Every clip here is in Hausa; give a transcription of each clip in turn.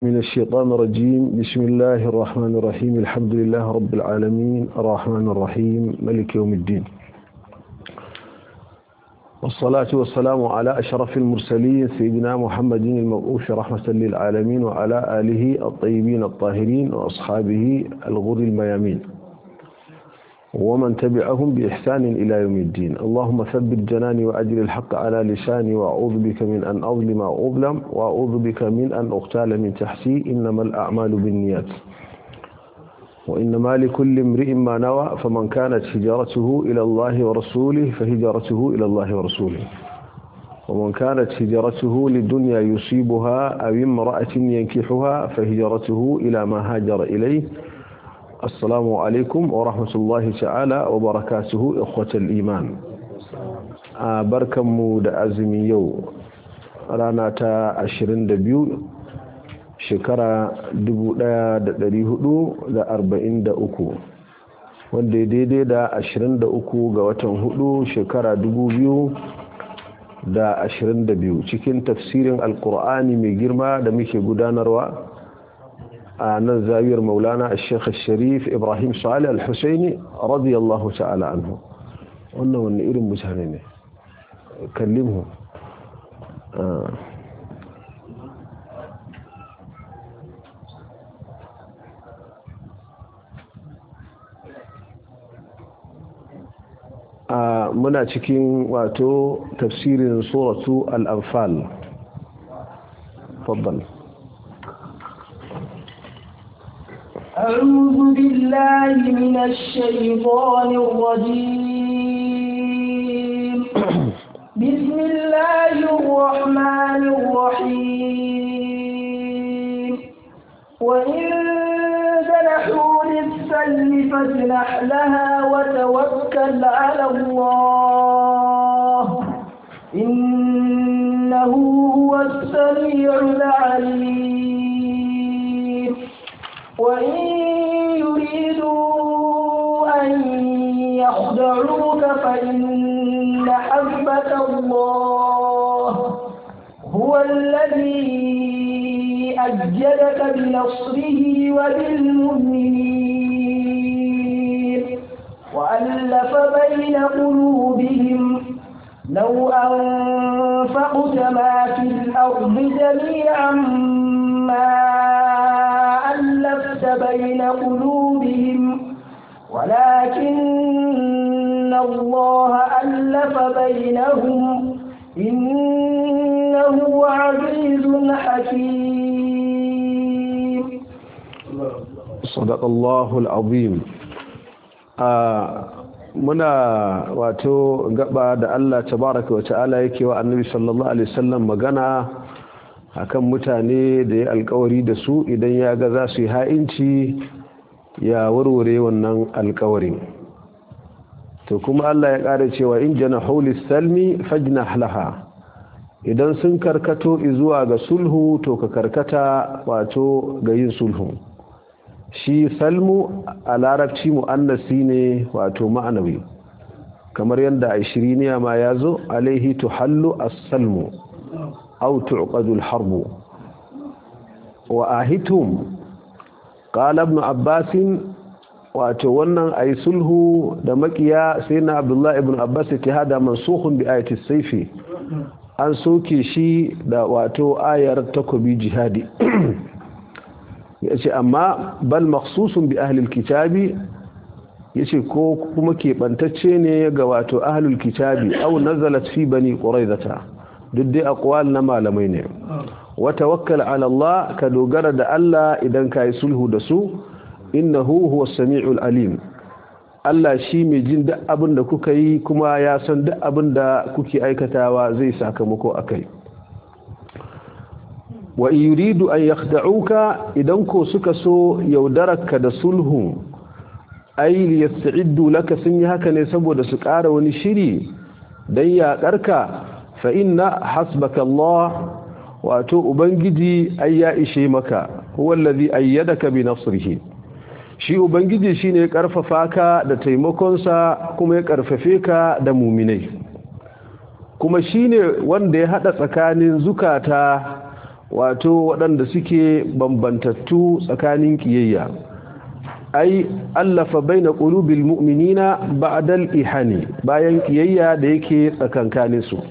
من الشيطان الرجيم بسم الله الرحمن الرحيم الحمد لله رب العالمين الرحمن الرحيم ملك يوم الدين والصلاة والسلام على أشرف المرسلين سيدنا محمد المبعوث رحمة للعالمين وعلى آله الطيبين الطاهرين وأصحابه الغر الميامين ومن تبعهم بإحسان إلى يوم الدين اللهم ثبت جناني وأجل الحق على لساني وأعوذ بك من أن أظلم أو أظلم وأعوذ بك من أن أغتال من تحتي إنما الأعمال بالنيات وإنما لكل امرئ ما نوى فمن كانت هجرته إلى الله ورسوله فهجرته إلى الله ورسوله ومن كانت هجرته للدنيا يصيبها أو امرأة ينكحها فهجرته إلى ما هاجر إليه السلام عليكم ورحمة الله تعالى وبركاته إخوة الإيمان بركم da azumi yau rana ta 22 shekara 1443 wanda ya daidai da 23 ga watan 4 shekara 2022 cikin tafsirin alkur'ani mai girma da muke gudanarwa a nan zawiyar maulana a shekha sharif ibrahim salih al-husaini radiyallahu ta'ala anhu wannan wani irin mutane ne kallimhu muna cikin wato tafsirin suratu al-anfal faddal أعوذ بالله من الشيطان الرجيم بسم الله الرحمن الرحيم وإن جنحوا للسلم فاجنح لها وتوكل على الله إنه هو السميع العليم وإن يريدوا أن يخدعوك فإن حسبك الله هو الذي أجدك بنصره وبالمؤمنين وألف بين قلوبهم لو أنفقت ما في الأرض جميعا ما ألفت بين قلوبهم ولكن الله ألف بينهم إنه عزيز حكيم صدق الله العظيم muna wato gaba da Allah tabaraka wa ta'ala yake wa annabi sallallahu alaihi wasallam magana akan mutane da ya alkawari da su idan ya ga za su yi ha'inci ya warware wannan alkawarin to kuma Allah ya ƙara cewa in jana haulis salmi fajna laha idan sun karkato zuwa ga sulhu to ka karkata wato ga yin sulhu shi salmu a larabci mu'annasi ne wato ma'anawi kamar yadda a shiriniya ma ya zo alaihi tuhallu as-salmu أو تعقد الحرب وآهتهم قال ابن عباس واتونا أي سله دمكيا سيدنا عبد الله ابن عباس هذا منسوخ بآية السيف an soke shi da wato ayar takobi jihadi ya ce amma bal maksusun bi ahlul kitabi ya ce ko kuma keɓantacce ne ga wato ahlul kitabi au nazalat fi bani ƙuraizata duk dai aqwal na malamai ne wa tawakkal ala Allah ka dogara da Allah idan ka yi sulhu da su innahu huwa samiul alim Allah shi mai jin duk abin da kuka yi kuma ya san duk abin da kuke aikatawa zai sakamako akai wa yuridu an yakhda'uka idan ko suka so yaudaraka da sulhu ay liyasta'iddu laka sun yi haka ne saboda su ƙara wani shiri dan yaƙarka fa inna hasbaka Allah wato ubangiji ai ya ishe maka huwa allazi ayyadaka bi nasrihi shi ubangiji shine ya karfafa ka da taimakonsa kuma ya karfafe ka da muminai kuma shine wanda ya hada tsakanin zukata wato waɗanda suke bambantattu tsakanin kiyayya ai allafa baina qulubil mu'minina ba'dal ihani bayan kiyayya da yake tsakankanin su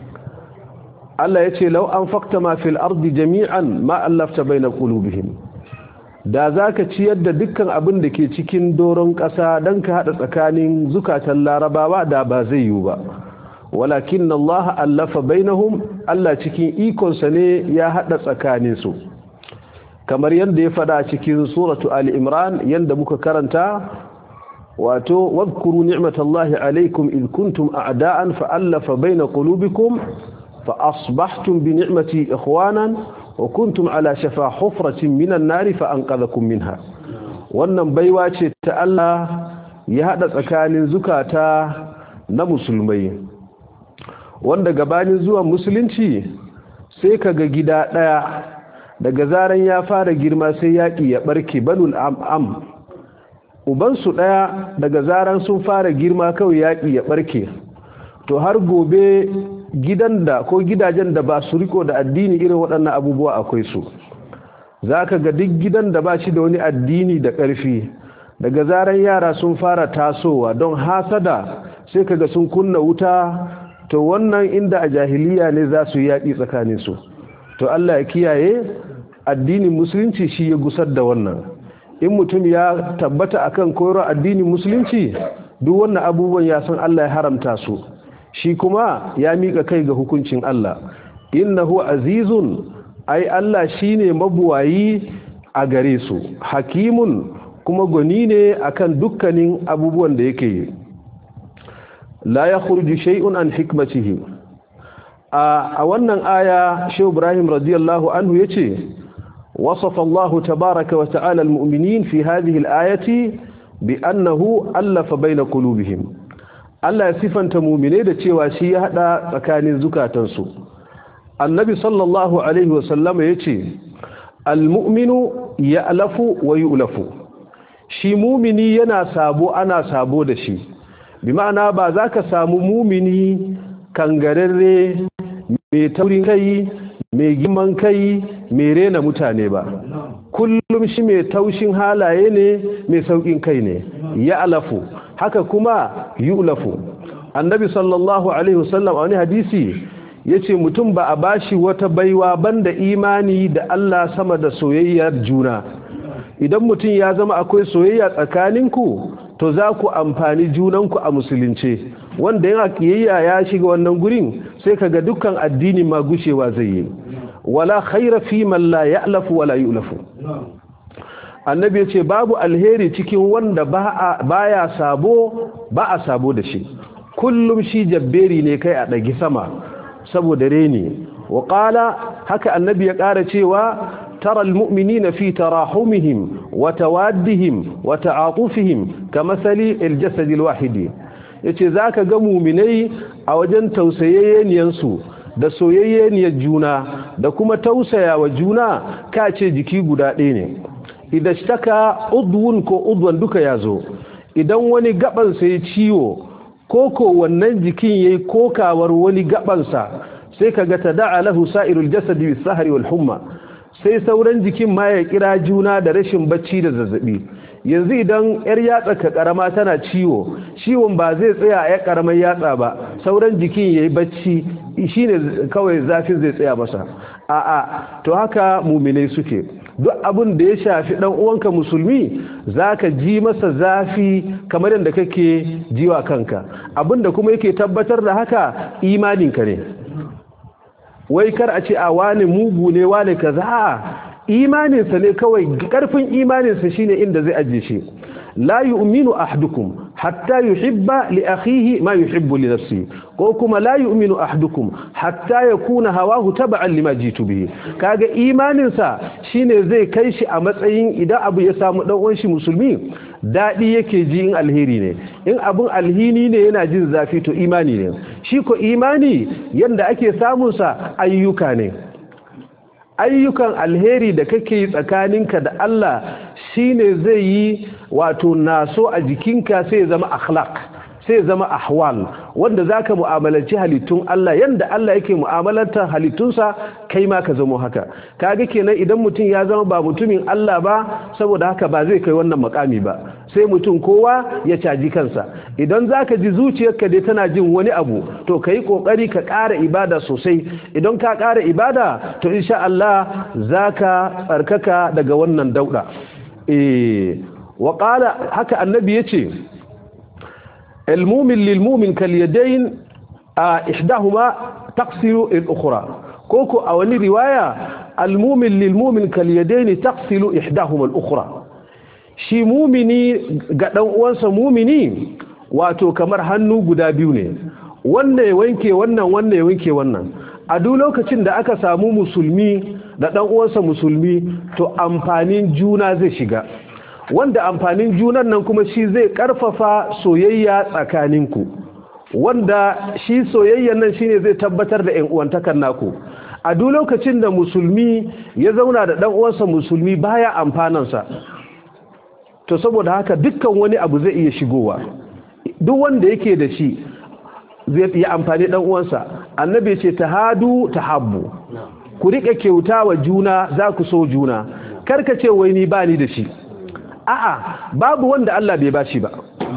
Allah yace law anfaqta ma fil ardi jami'an ma allafta baina qulubihim da zaka ciyar da dukkan abin da ke cikin doron ƙasa dan ka hada tsakanin zukatan larabawa da ba zai yiwu ba walakin Allah allafa bainahum Allah cikin ikonsa ne ya hada tsakanin su kamar yadda ya fada cikin suratu ali imran yadda muka karanta wato wadhkuru ni'matallahi alaykum id kuntum a'da'an fa'alafa baina qulubikum fa asbahtum bi ni'mati ikhwanan wa kuntum ala shafa hufratin minan nari fa anqadhakum minha wannan baiwa ce ta Allah ya hada tsakanin zukata na musulmai wanda gabanin zuwan musulunci sai kaga gida daya daga zaran ya fara girma sai yaƙi ya ɓarke banul am'am ubansu ɗaya daga zaran sun fara girma kawai yaƙi ya ɓarke to har gobe gidan da ko gidajen da ba su riko da addini irin waɗannan abubuwa akwai su za ka ga duk gidan da ba shi da wani addini da ƙarfi daga zaran yara sun fara tasowa don hasada sai ka ga sun kunna wuta to wannan inda a jahiliya ne za su yaƙi tsakaninsu to Allah ya kiyaye addinin musulunci shi ya gusar da wannan in mutum ya tabbata akan koyarwar addinin musulunci duk wannan abubuwan ya san Allah ya haramta su shi kuma ya mika kai ga hukuncin Allah innahu azizun ai Allah shine mabuwayi a gare su hakimun kuma gwani ne akan dukkanin abubuwan da yake yi la yakhruju shay'un an hikmatihi a wannan aya Shehu Ibrahim radiyallahu anhu yace وصف الله تبارك وتعالى المؤمنين في هذه الآية بأنه ألف بين قلوبهم Allah ya sifanta mumine da cewa shi ya hada tsakanin zukatansu annabi sallallahu alaihi wasallam ya ce almu'minu ya'lafu wa yu'lafu shi mumini yana sabo ana sabo da shi bi ma'ana ba za ka samu mumini kangararre mai taurin kai mai girman kai mai rena mutane ba kullum shi mai taushin halaye ne mai saukin kai ne ya alafu haka kuma yulafu annabi sallallahu alaihi wasallam a wani hadisi yace mutum ba a bashi wata baiwa banda imani da Allah sama da soyayyar juna idan mutum ya zama akwai soyayya tsakaninku to za ku amfani junanku a musulunce wanda yana kiyayya ya shiga wannan gurin sai kaga dukkan addini ma gushewa zai yi wala khaira fi man la ya'lafu wala yu'lafu annabi ya ce babu alheri cikin wanda baya sabo ba a sabo da shi kullum shi jabberi ne kai a ɗagi sama saboda reni wa ƙala haka annabi ya ƙara cewa tara almu'minina fi tarahumihim wa tawaddihim wa ta'atufihim kamathali aljasad alwahidi yace zaka ga mu'minai a wajen tausayayyeniyarsu da soyayyeniyar juna da kuma tausayawa juna kace jiki guda ɗaya ne idan shtaka udwun ko udwan duka ya zo idan wani gabansa ya ciwo ko ko wannan jikin yayi kokawar wani gabansa sai kaga tada'a lahu sa'irul jasadi bis sahri wal humma sai sauran jikin ma ya kira juna da rashin bacci da zazzabi yanzu idan yar yatsa ka karama tana ciwo ciwon ba zai tsaya a yar karamar yatsa ba sauran jikin yayi bacci shine kawai zafin zai tsaya masa a'a to haka muminai suke duk abin da ya shafi dan uwanka musulmi zaka ji masa zafi kamar yadda kake jiwa kanka abin da kuma yake tabbatar da haka imaninka ne wai kar a ce a wani mugu ne wani kaza imaninsa ne kawai karfin imaninsa shine inda zai aje shi la yu'minu ahadukum hatta yuhibba li akhihi ma yuhibbu li nafsihi ko kuma la yu'minu ahadukum hatta yakuna hawahu tab'an lima jitu bihi kaga imanin sa shine zai kai shi a matsayin idan abu ya samu dan uwan shi musulmi dadi yake ji in alheri ne in abun alhini ne yana jin zafi to imani ne shi ko imani yanda ake samun sa ayyuka ne ayyukan alheri da kake yi tsakaninka da Allah shine zai yi wato naso a jikinka sai ya zama akhlaq sai zama ahwal wanda zaka mu'amalanci halittun Allah yanda Allah yake mu'amalantar halittunsa kai ma ka zama haka kaga kenan idan mutum ya zama ba mutumin Allah ba saboda haka ba zai kai wannan makami ba sai mutum kowa ya caji kansa idan zaka ji zuciyarka dai tana jin wani abu to kai kokari ka ƙara ibada sosai idan ka ƙara ibada to insha Allah zaka tsarkaka daga wannan dauda eh wa qala haka annabi yace المؤمن للمؤمن كاليدين إحداهما تقصر الأخرى كوكو أولي رواية المؤمن للمؤمن كاليدين تقصر إحداهما الأخرى shi mumini ga dan uwansa mumini wato kamar hannu guda biyu ne wanda ya wanke wannan wanda ya wanke wannan a duk lokacin da aka samu musulmi da dan uwansa musulmi to amfanin juna zai shiga wanda amfanin junan nan kuma shi zai karfafa soyayya tsakaninku wanda shi soyayyan nan shine zai tabbatar da ƴan uwantakar naku a duk lokacin da musulmi ya zauna da dan uwansa musulmi baya amfanansa to saboda haka dukkan wani abu zai iya shigowa duk wanda yake da shi zai iya amfani dan uwansa annabi ce tahadu tahabbu ku rike kyauta wa juna za ku so juna karka ce wai ni bani da shi a'a babu wanda Allah bai bashi ba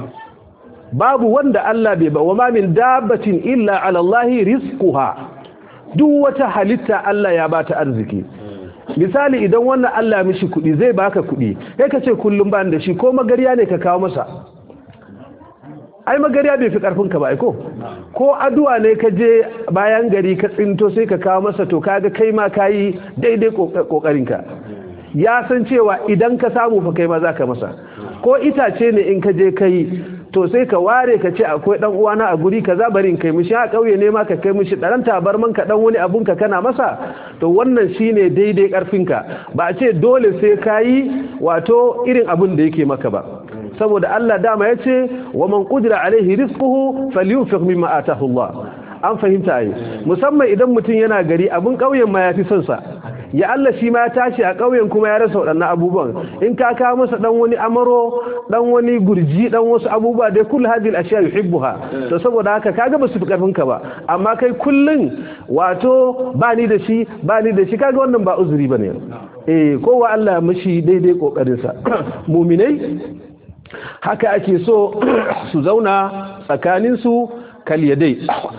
babu wanda Allah bai ba wama min dabbatin illa ala Allah rizquha duk wata halitta Allah ya bata arziki misali idan wannan Allah mishi kudi zai baka kudi kai ka ce kullum ban da shi ko magariya ne ka kawo masa ai magariya bai fi karfin ka ba ai ko ko addu'a ne ka je bayan gari ka tsinto sai ka kawo masa to kaga kai ma kayi daidai kokarin ka ya san cewa idan ka samu fa kai ma zaka masa ko itace ne in ka je kai to sai ka ware ka ce akwai dan uwana a guri kaza bari in kai mishi a kauye ne ma ka kai mishi dan tabarman ka dan wani abun ka kana masa to wannan shine daidai karfin ka ba a ce dole sai kayi wato irin abun da yake maka ba saboda Allah dama yace wa man qudira alaihi rizquhu falyunfiq mimma atahu Allah an fahimta ai musamman idan mutum yana gari abun kauyen ma yafi son sa ya Allah shi ma ya tashi a ƙauyen kuma ya rasa waɗannan abubuwan in ka kawo masa dan wani amaro dan wani gurji dan wasu abubuwa dai kullu hadhihi al-ashya yuhibbuha to saboda haka kaga ba su fi karfin ka ba amma kai kullun wato ba ni da shi ba ni da shi kaga wannan ba uzuri bane eh kowa Allah mishi daidai kokarin sa mu'minai haka ake so su zauna tsakanin su kaliyadai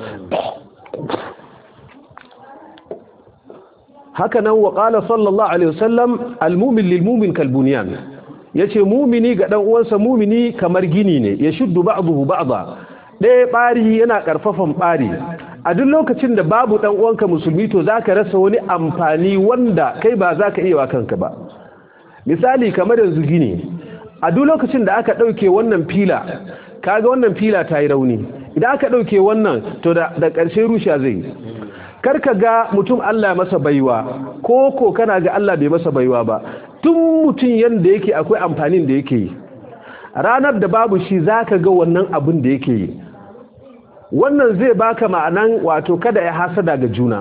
haka nan wa qala sallallahu alaihi wasallam almu'min lilmu'min kalbunyan yace mu'mini ga dan uwansa mu'mini kamar gini ne ya shuddu ba'dahu ba'da ɗaya ɓari yana ƙarfafan ɓari a duk lokacin da babu ɗan uwanka musulmi to zaka rasa wani amfani wanda kai ba zaka iya wa kanka ba misali kamar yanzu gini a duk lokacin da aka ɗauke wannan fila kaga wannan fila ta yi rauni idan aka ɗauke wannan to da ƙarshe rusha zai karka ga mutum Allah masa baiwa ko ko kana ga Allah bai masa baiwa ba tun mutum yanda yake akwai amfanin da yake yi ranar da babu shi zaka ga wannan abin da yake yi wannan zai baka ma'anan wato kada ya hasada ga juna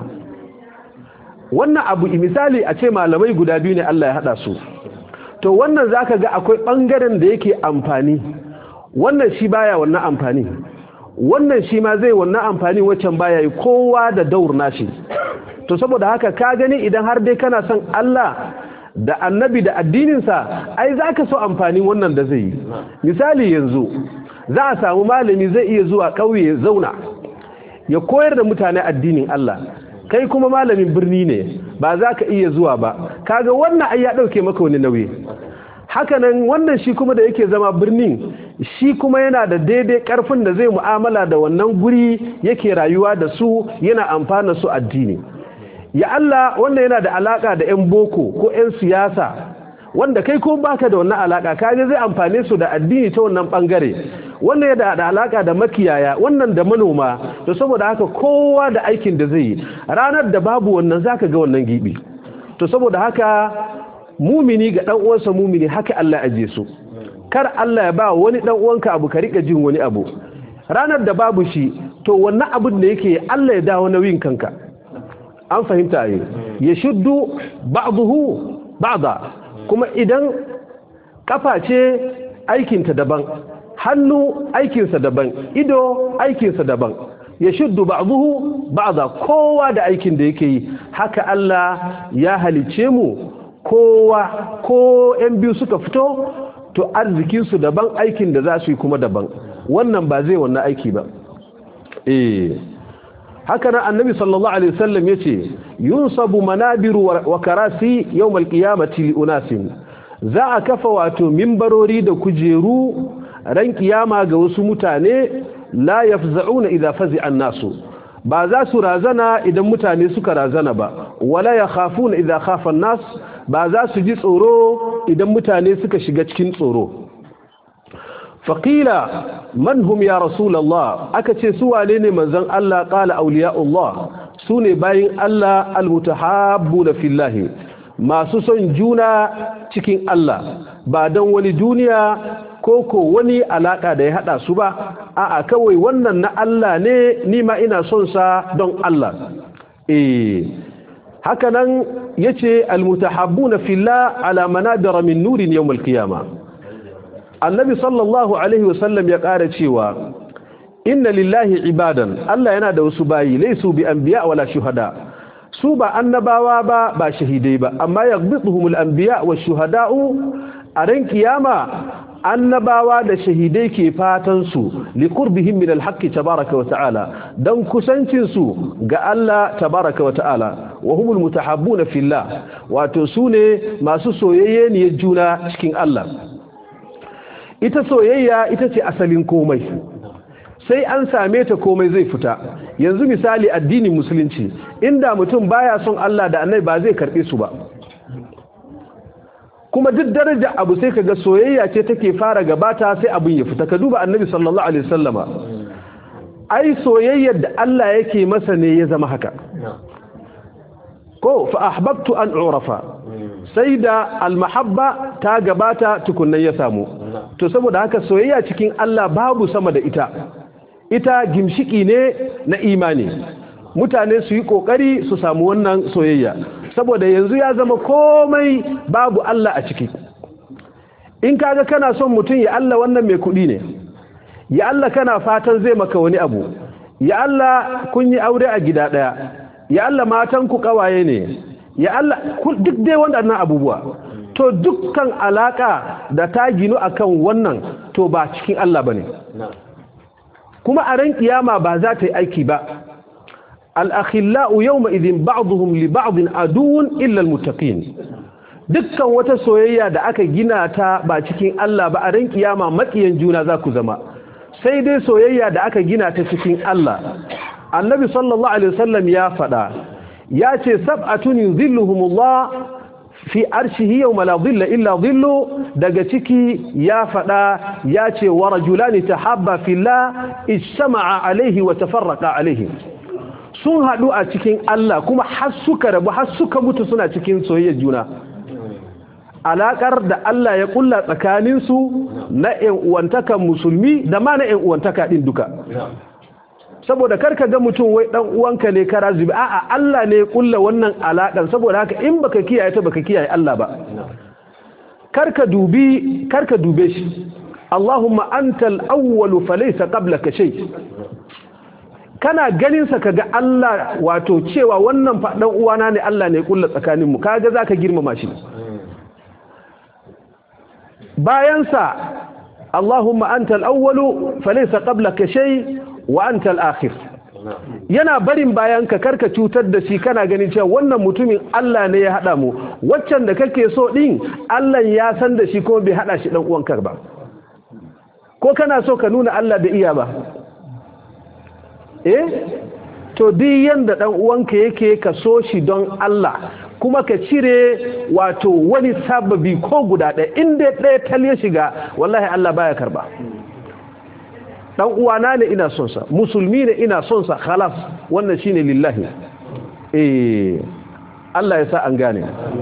wannan abu misali a ce malamai guda biyu ne Allah ya hada su to wannan zaka ga akwai bangaren da yake amfani wannan shi baya wannan amfani wannan shi ma zai wannan amfani waccan baya yi kowa da daur nashi to saboda haka ka gani idan har dai kana son Allah da annabi da addininsa ai za ka so amfani wannan da zai yi misali yanzu za a samu malami zai iya zuwa ƙauye zauna ya koyar da mutane addinin Allah kai kuma malamin birni ne ba za ka iya zuwa ba kaga wannan ai ya ɗauke maka wani nauyi hakanan wannan shi kuma da yake zama birnin shi kuma yana da daidai karfin da zai mu'amala da wannan guri yake rayuwa da su yana amfana su addini ya Allah wannan yana da alaka da 'yan boko ko 'yan siyasa wanda kai ko baka da wannan alaka kaje zai amfane su da addini ta wannan bangare wannan yana da alaka da makiyaya wannan da manoma to saboda haka kowa da aikin da zai yi ranar da babu wannan zaka ga wannan gibi to saboda haka mumini ga dan uwansa mumini haka Allah aje su kar Allah ya ba wani dan uwanka abu ka rika jin wani abu ranar da babu shi to wannan abin da yake Allah ya dawo nauyin kanka an fahimta yi ya shuddu ba'dahu ba'da kuma idan kafa ce aikinta daban hannu aikinsa daban ido aikinsa daban ya shuddu ba'dhuhu ba'dha kowa da aikin da yake yi haka Allah ya halice mu kowa ko yan biyu suka fito to arzikin su daban aikin da za su yi kuma daban wannan ba zai wannan aiki ba eh haka nan annabi sallallahu alaihi wasallam yace yunsabu manabiru wa karasi yawm alqiyamati li unasin za a kafa wato mimbarori da kujeru ran kiyama ga wasu mutane la yafza'una idza fazi'a an-nasu ba za su razana idan mutane suka razana ba wala yakhafuna idza khafa an-nas ba za su ji tsoro idan mutane suka shiga cikin tsoro faqila man hum ya rasulullah aka ce su wane ne manzon Allah qala awliya'ullah sune bayin Allah almutahabbuna fillahi masu son juna cikin Allah ba don wani duniya ko ko wani alaka da ya hada su ba a'a kawai wannan na Allah ne ni ma ina son sa don Allah eh haka nan yace almutahabbuna fillah ala manadara min nurin yawm alqiyama annabi sallallahu alaihi wasallam ya kara cewa inna lillahi ibadan Allah yana da wasu bayi laysu bi anbiya wala shuhada su ba annabawa ba ba shahidai ba amma yaghbituhumul anbiya wash shuhada'u a ran kiyama annabawa da shahidai ke fatan su liqurbihim min alhaqqi tabaaraka wa ta'ala dan kusancin su ga Allah tabaaraka wa ta'ala wa humul mutahabbuna fillah wato sune masu soyayye ne juna cikin Allah ita soyayya ita ce asalin komai sai an same ta komai zai fita yanzu misali addinin musulunci inda mutum baya son Allah da annabi ba zai karbe su ba kuma duk daraja abu sai kaga soyayya ce take fara gabata sai abin ya fita ka duba annabi sallallahu alaihi wasallama ai soyayyar da Allah yake masa ne ya zama haka ko fa ahbabtu an urafa sai da almahabba ta gabata tukunnan ya samu to saboda haka soyayya cikin Allah babu sama da ita ita gimshiki ne na imani mutane su yi kokari su samu wannan soyayya saboda yanzu ya zama komai babu Allah a ciki in kaga kana son mutum ya Allah wannan mai kudi ne ya Allah kana fatan zai maka wani abu ya Allah kun yi aure a gida daya ya Allah matan ku kawaye ne ya Allah duk dai waɗannan abubuwa to dukkan alaka da ta ginu akan wannan to ba cikin Allah bane kuma a ran kiyama ba za ta yi aiki ba al-akhillau yawma idhin ba'dhum li ba'dhin aduwwun illa al-muttaqin dukkan wata soyayya da aka gina ta ba cikin Allah ba a ran kiyama makiyan juna za ku zama sai dai soyayya da aka gina ta cikin Allah annabi sallallahu alaihi wasallam ya faɗa ya ce sab'atun yuzilluhumullah fi arshihi yawma la dhilla illa dhillu daga ciki ya fada ya ce wa rajulani tahabba fillah ijtama'a alaihi wa tafarraqa alaihi sun hadu a cikin Allah kuma har suka rabu har suka mutu suna cikin soyayyar juna alakar da Allah ya kulla tsakanin su na ƴan uwantakan musulmi da ma na ƴan uwantaka din duka saboda karka ga mutum wai dan uwanka ne kara zubi a'a Allah ne ya kulla wannan alakan saboda haka in baka kiyaye ta baka kiyaye Allah ba karka dubi karka dube shi Allahumma antal awwal falaysa qablaka shay kana ganin sa kaga Allah wato cewa wannan fa dan uwana ne Allah ne ya kulla tsakanin mu kaga zaka girmama shi bayan sa Allahumma antal awwal falaysa qablaka shay wa anta al-akhir yana barin bayan ka karka cutar da shi kana ganin cewa wannan mutumin Allah ne ya hada mu waccan da kake so din Allah ya san da shi kuma bai hada shi dan uwanka ba ko kana so ka nuna Allah da iya ba eh to duk yanda dan uwanka yake ka so shi don Allah kuma ka cire wato wani sababi ko guda ɗaya inda ɗaya tal ya shiga wallahi Allah baya karba dan uwana ne ina son sa musulmi ne ina son sa khalas wannan shine lillahi eh Allah ya sa an gane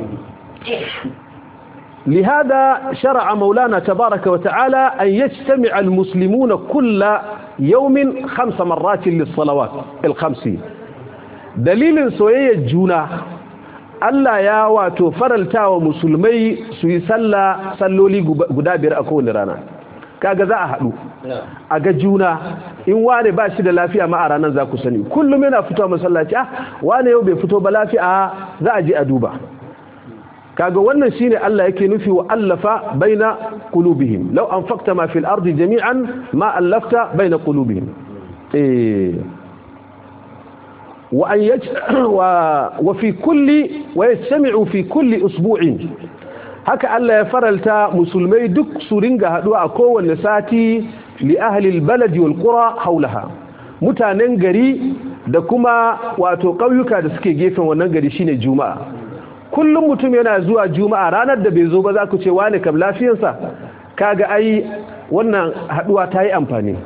لهذا شرع مولانا تبارك وتعالى أن يجتمع المسلمون كل يوم خمس مرات للصلوات الخمس دليل سوية الجونة Allah ya wato faralta wa musulmai su yi sallah salloli guda biyar a kowane rana kaga za a haɗu a ga juna in wane ba shi da lafiya ma a ranar za ku sani kullum yana fito masallaci ah wane yau bai fito ba lafiya za a je a duba kaga wannan shine Allah yake nufi wa allafa baina qulubihim law anfaqta ma fil ardi jami'an ma allafta baina qulubihim eh wa an yaj wa wa fi kulli wa yastami'u fi kulli usbu'in haka Allah ya faralta musulmai duk su ringa haduwa a kowanne sati li ahli albalad wal qura hawlaha mutanen gari da kuma wato ƙauyuka da suke gefen wannan gari shine juma'a kullum mutum yana zuwa juma'a ranar da bai zo ba za ku ce wane kam lafiyarsa kaga ai wannan haduwa ta yi amfani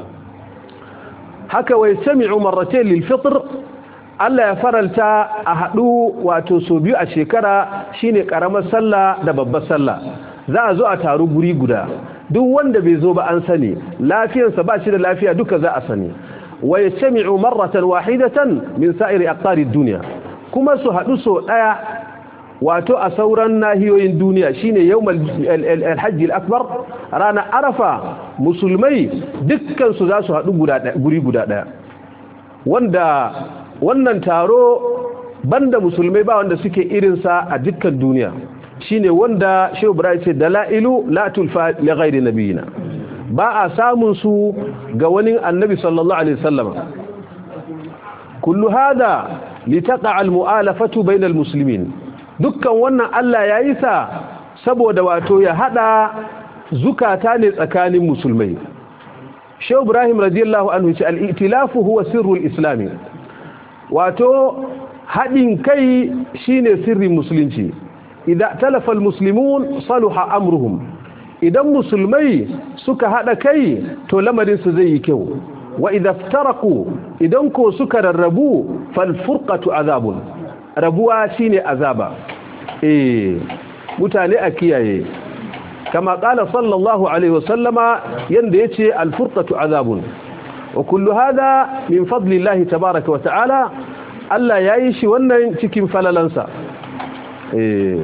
haka wai sami'u marratayn lil fitr Allah ya faralta a hadu wato so biyu a shekara shine karamar sallah da babbar sallah za a zo a taru guri guda duk wanda bai zo ba an sani lafiyarsa ba shi da lafiya duka za a sani wa yastami'u marratan wahidatan min sa'iri aqtari dunya kuma su hadu so daya wato a sauran nahiyoyin duniya shine yawmal alhajj akbar rana arafa musulmai dukkan su za su hadu guri guda daya wanda wannan taro banda musulmai ba wanda suke irinsa a dukkan duniya shine wanda Shehu Ibrahim ce dalailu la tulfa li ghairi nabiyina ba a samun su ga wani annabi sallallahu alaihi wasallam kullu hada litaqa almu'alafatu bainal muslimin dukkan wannan Allah yayi sa saboda wato ya hada zukata ne tsakanin musulmai Shehu Ibrahim radiyallahu anhu ce al-i'tilafu huwa sirrul islami wato hadin kai shine sirrin musulunci idza talafa almuslimun saluha amruhum idan musulmai suka hada kai to lamarin su zai yi kyau wa idza iftaraku idan ko suka rarrabu fal furqatu azabun rabuwa shine azaba eh mutane a kiyaye kama qala sallallahu alaihi wasallama yanda yace al furqatu azabun wa kullu hada min fadlillahi tabaaraka wa ta'ala Allah yayi shi wannan cikin falalansa eh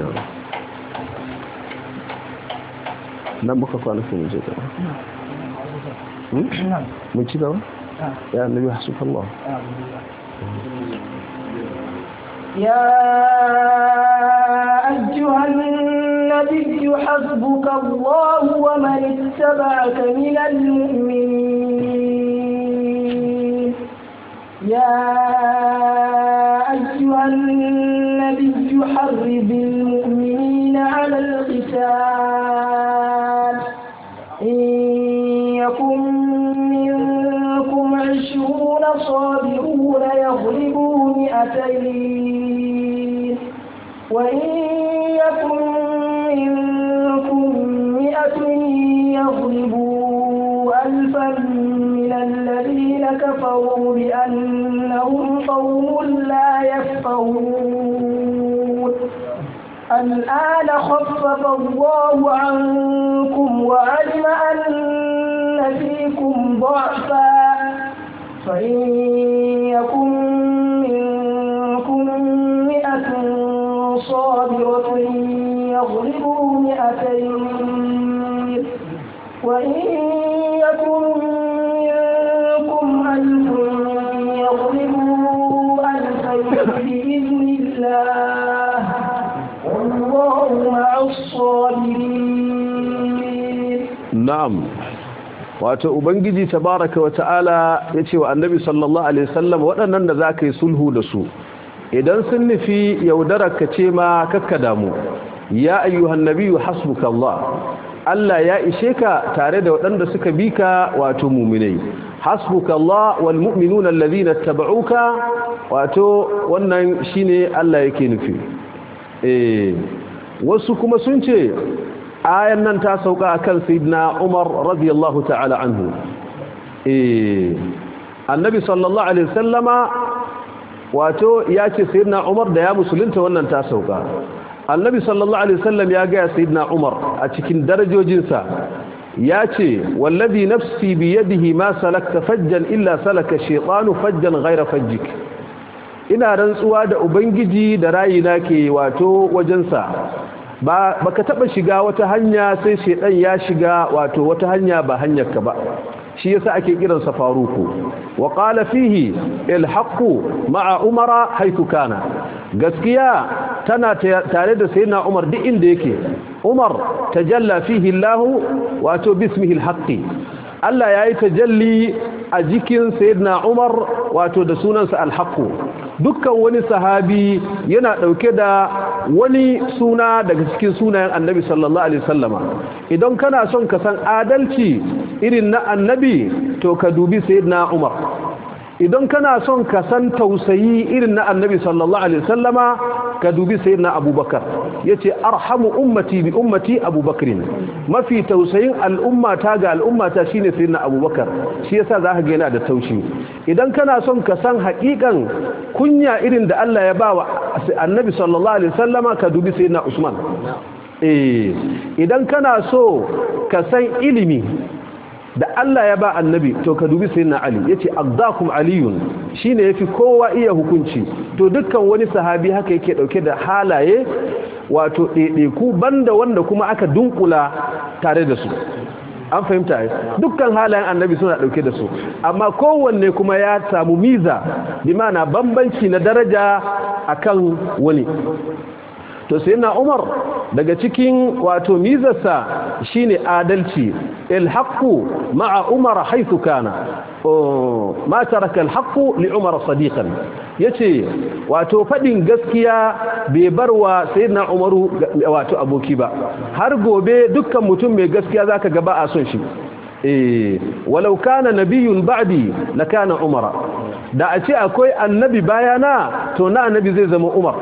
nan muka kwana su mun je gaba mun ci gaba ya annabi hasbunallah يا أيها النبي حسبك الله ومن اتبعك من المؤمنين يا أيها النبي حرب المؤمنين على القتال إن يكن منكم عشرون صابرون يغلبوا مئتين وإن يكن منكم مئة يغلبوا ألفا من الذين كفروا بأنهم قوم لا يفقهون الآن خفف الله عنكم وعلم أن فيكم ضعفا فإن يكن منكم مئة صابرة يغلبوا مئتين وإن يكن منكم ألف يغلبوا ألفين بإذن الله والله مع الصابرين na'am wato ubangiji tabaraka wa ta'ala yace wa annabi sallallahu alaihi wasallam waɗannan da zaka yi sulhu da su idan sun nufi yaudararka ce ma kakka damu ya ayyuhan nabiyyu hasbuka Allah Allah ya ishe ka tare da waɗanda suka bi ka wato mu'minai hasbuka Allah wal mu'minuna alladhina tabauka wato wannan shine Allah yake nufi eh wasu kuma sun ce ayan nan ta sauka akan sayyidina Umar radiyallahu ta'ala anhu eh annabi sallallahu alaihi wasallama wato ya ce sayyidina Umar da ya musulunta wannan ta sauka annabi sallallahu alaihi wasallam ya ga sayyidina Umar a cikin darajojinsa ya ce wallazi nafsi bi yadihi ma salakta fajjan illa salaka shaytanu fajjan ghayra fajjik ina rantsuwa da ubangiji da rayina ke wato wajensa ba baka taba shiga wata hanya sai shedan ya shiga wato wata hanya ba hanyar ka ba shi yasa ake kiransa faruku wa qala fihi alhaqu ma'a umara haythu kana gaskiya tana tare da sayyidina umar duk inda yake umar tajalla fihi allah wato bismihi alhaqi Allah yayi tajalli a jikin sayyidina umar wato da sunansa alhaqu dukkan wani sahabi yana dauke da wani suna daga cikin sunayen annabi sallallahu alaihi wasallama idan kana son ka san adalci irin na annabi to ka dubi sayyidina umar idan kana son ka san tausayi irin na annabi sallallahu alaihi wasallama ka dubi sayyidina abubakar yace arhamu ummati bi ummati abubakar mafi tausayin al'ummata ga al'ummata shine sayyidina abubakar shi yasa zaka ga yana da taushi idan kana son ka san haƙiƙan kunya irin da Allah ya bawa annabi sallallahu alaihi wasallama ka dubi sayyidina usman eh idan kana so ka san ilimi da Allah ya ba annabi to ka dubi sayyidina Ali yace aqdakum aliyun shine yafi kowa iya hukunci to dukkan wani sahabi haka yake dauke da halaye wato ɗaiɗaiku banda wanda kuma aka dunkula tare da su an fahimta dukkan halayen annabi suna dauke da su amma kowanne kuma ya samu miza bi ma'ana bambanci na daraja akan wani to sai na umar daga cikin wato mizarsa shine adalci ilhaqu ma'a umar haythu kana ma taraka alhaqu li umar sadiqan yace wato fadin gaskiya bai barwa sayyidina umaru wato aboki ba har gobe dukkan mutum mai gaskiya zaka ga ba a son shi eh walau kana nabiyyun ba'di lakana umara da a ce akwai annabi bayana to na annabi zai zama umar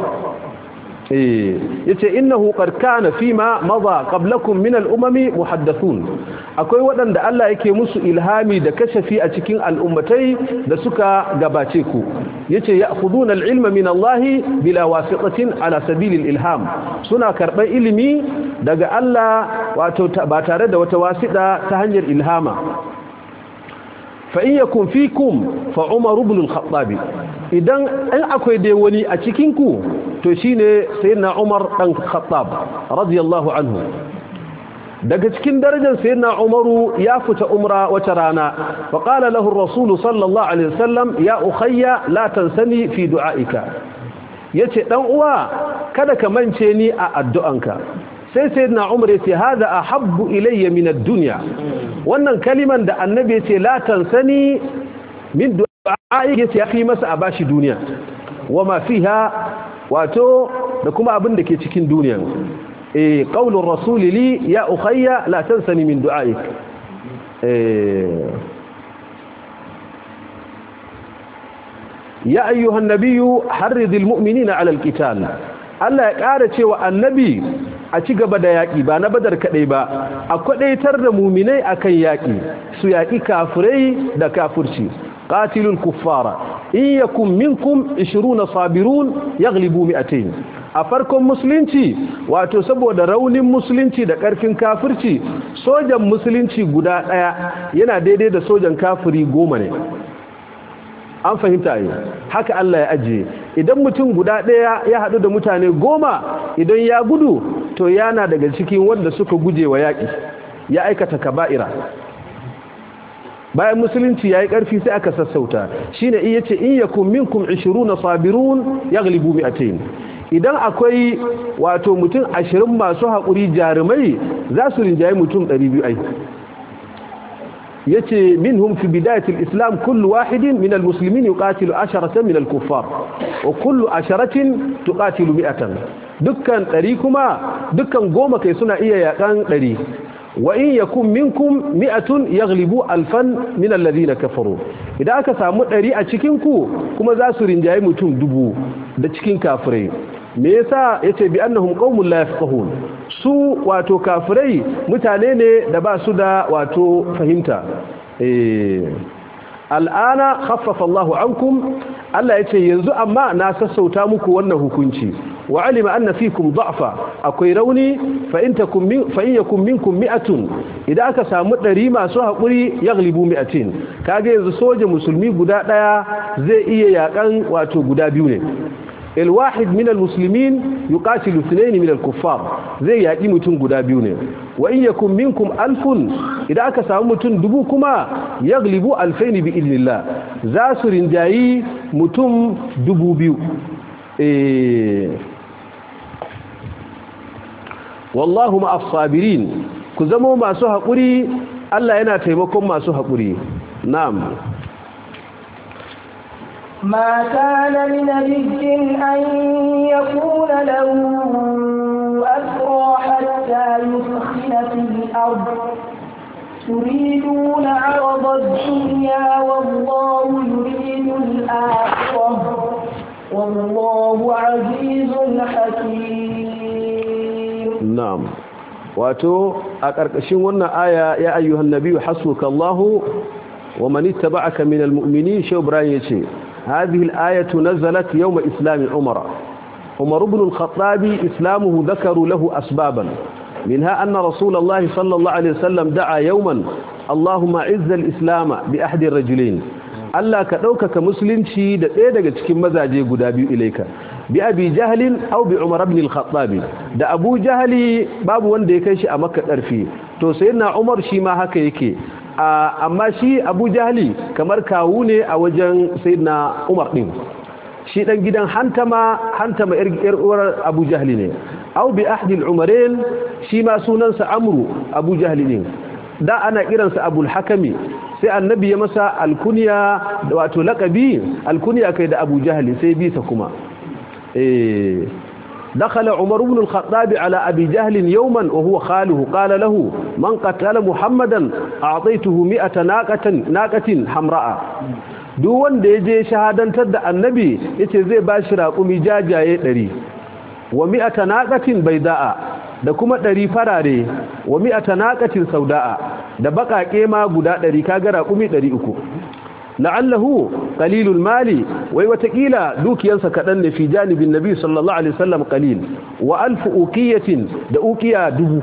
yace innahu qad kana fima madha qablakum min al-umami muhaddathun akwai waɗanda Allah yake musu ilhami da kashafi a cikin al'ummatai da suka gabace ku yace ya'khuduna al-ilma min Allah bila wasitatin ala sabil al-ilham suna karban ilimi daga Allah wato ba tare da wata wasida ta hanyar ilhama fa in yakun fikum fa Umar ibn al-Khattab idan an akwai dai wani a cikin ku to shine sayyidina Umar dan Khattab radiyallahu anhu daga cikin darajar sayyidina Umaru ya fita umra wata rana fa qala lahu ar-rasul sallallahu alaihi wasallam ya ukhayya la tansani fi du'aika yace dan uwa kada ka mance ni a addu'anka sai sayyidina Umar yace hada ahabbu ilayya min ad-dunya wannan kaliman da annabi yace la tansani min du'aika yace ya fi masa a bashi duniya wama fiha wato da kuma abin da ke cikin duniya eh qaulur rasuli li ya ukhayya la tansani min du'aik eh ya ayyuhan nabiyyu harridil mu'minina 'ala al-qital Allah ya ƙara cewa annabi a ci gaba da yaƙi ba na badar kaɗai ba a kwaɗaitar da muminai akan yaƙi su yaƙi kafirai da kafirci qatilul kuffara in yakum minkum 20 sabirun yaghlibu mi'atayn a farkon musulunci wato saboda raunin musulunci da karfin kafirci sojan musulunci guda daya yana daidai da sojan kafiri goma ne an fahimta yi haka Allah ya ajiye idan mutum guda daya ya hadu da mutane goma idan ya gudu to yana daga cikin wanda suka guje wa yaƙi ya aikata kaba'ira bayan musulunci yayi karfi sai aka sassauta shine in yace in yakum minkum 20 sabirun yaghlibu mi'atayn idan akwai wato mutum 20 masu hakuri jarumai za su rinjaye mutum 200 ai yace minhum fi bidayat al-islam kullu wahidin min al-muslimin yuqatilu asharatan min al-kuffar wa kullu asharatin tuqatilu mi'atan dukkan 100 kuma dukkan goma kai suna iya yakan 100 wa in yakun minkum mi'atun yaghlibu alfan min alladhina kafaru idan aka samu ɗari a cikin ku kuma za su rinjaye mutum dubu da cikin kafirai me yasa yace bi annahum qaumun la yafqahun su wato kafirai mutane ne da ba su da wato fahimta eh al'ana khaffafa Allahu ankum Allah yace yanzu amma na sassauta muku wannan hukunci wa alima anna fikum da'fa akwai rauni fa in takum min fa in yakum minkum mi'atun idan aka samu 100 masu hakuri yaglibu mi'atin kage yanzu soja musulmi guda daya zai iya yakan wato guda biyu ne الواحد من المسلمين يقاتل اثنين من الكفار زي يأتي متن غدا biyu ne wa in yakun minkum alfun idan aka samu mutum dubu kuma yaglibu alfaini bi idnillah za su rinjayi mutum dubu biyu eh wallahu ma as-sabirin ku zamo masu haƙuri Allah yana taimakon masu haƙuri na'am ما كان لنبي أن يكون له أسرى حتى يسخن في الأرض تريدون عرض الدنيا والله يريد الآخرة والله عزيز حكيم na'am wato a ƙarƙashin wannan aya ya ayyuhan nabiyyu hasbuka Allahu wa man ittaba'aka minal mu'minin shi Ibrahim yace hadhihi al-ayatu nazalat yawm islam Umar Umar ibn al-Khattab islamuhu dhakaru lahu asbaban منها أن رسول الله صلى الله عليه وسلم دعا يوما اللهم عز الإسلام بأحد الرجلين Allah ka ɗaukaka musulunci da ɗaya daga cikin mazaje guda biyu ilaika bi abi jahalin au bi umar ibn al-khattab da abu jahali babu wanda ya kai shi a makka ƙarfi to sayyidina umar shi ma haka yake amma shi abu jahali kamar kawu ne a wajen sayyidina umar din shi dan gidan hantama hantama yar uwar abu jahali ne au bi ahdi al-umarain shi ma sunansa amru abu jahali ne da ana kiransa abul hakami sai annabi ya masa alkunya wato laqabi alkunya kai da Abu Jahl sai bisa kuma eh dakhala Umar ibn al-Khattab ala Abi Jahl yawman wa huwa khaluhu qala lahu man qatala Muhammadan a'taytuhu mi'ata naqatin naqatin hamra'a duk wanda yaje shahadantar da annabi yace zai bashi raƙumi jajaye 100 wa mi'ata naqatin bayda'a da kuma ɗari farare wa mi'ata naqatin sauda'a da baƙaƙe ma guda ɗari kaga raƙumi ɗari uku la'allahu qalilul mali wai watakila dukiyansa kaɗan ne fi janibin nabi sallallahu alaihi wasallam qalil wa alfu uqiyatin da uqiya dubu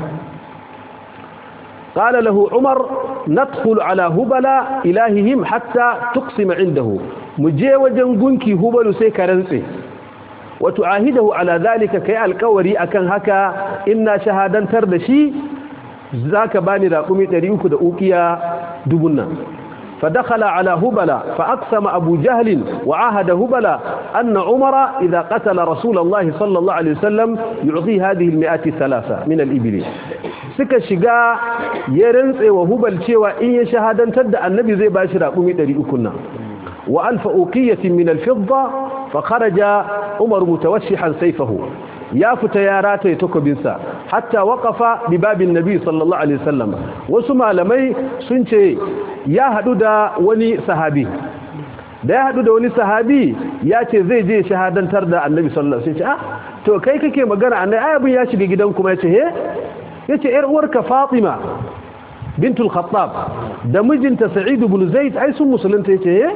قال له عمر ندخل على هبل إلههم حتى تقسم عنده مجي وجن غنكي هبل سي كرنسي وتعاهده على ذلك كي القوري أكن هكا إنا شهادا تردشي ذاك باني راقمي تريوك دا أوكيا دبنا فدخل على هبل فأقسم أبو جهل وعاهد هبل أن عمر إذا قتل رسول الله صلى الله عليه وسلم يعطي هذه المئات الثلاثة من الإبل suka shiga ya rantse wa hubal cewa in ya shahadantar da annabi zai bashi raƙumi 300 nan wa alfa uqiyatin min al-fidda fa kharaja umar mutawassihan sayfahu ya fita ya rataye takobinsa hatta waqafa bi babin nabi sallallahu alaihi wasallam wasu malamai sun ce ya hadu da wani sahabi da ya hadu da wani sahabi ya ce zai je shahadantar da annabi sallallahu alaihi wasallam ah to kai kake magana annabi ayabin ya shiga gidan kuma yace he yace yar uwarka Fatima bintul Khattab da mijinta Sa'id ibn Zaid ai sun musulunta yace he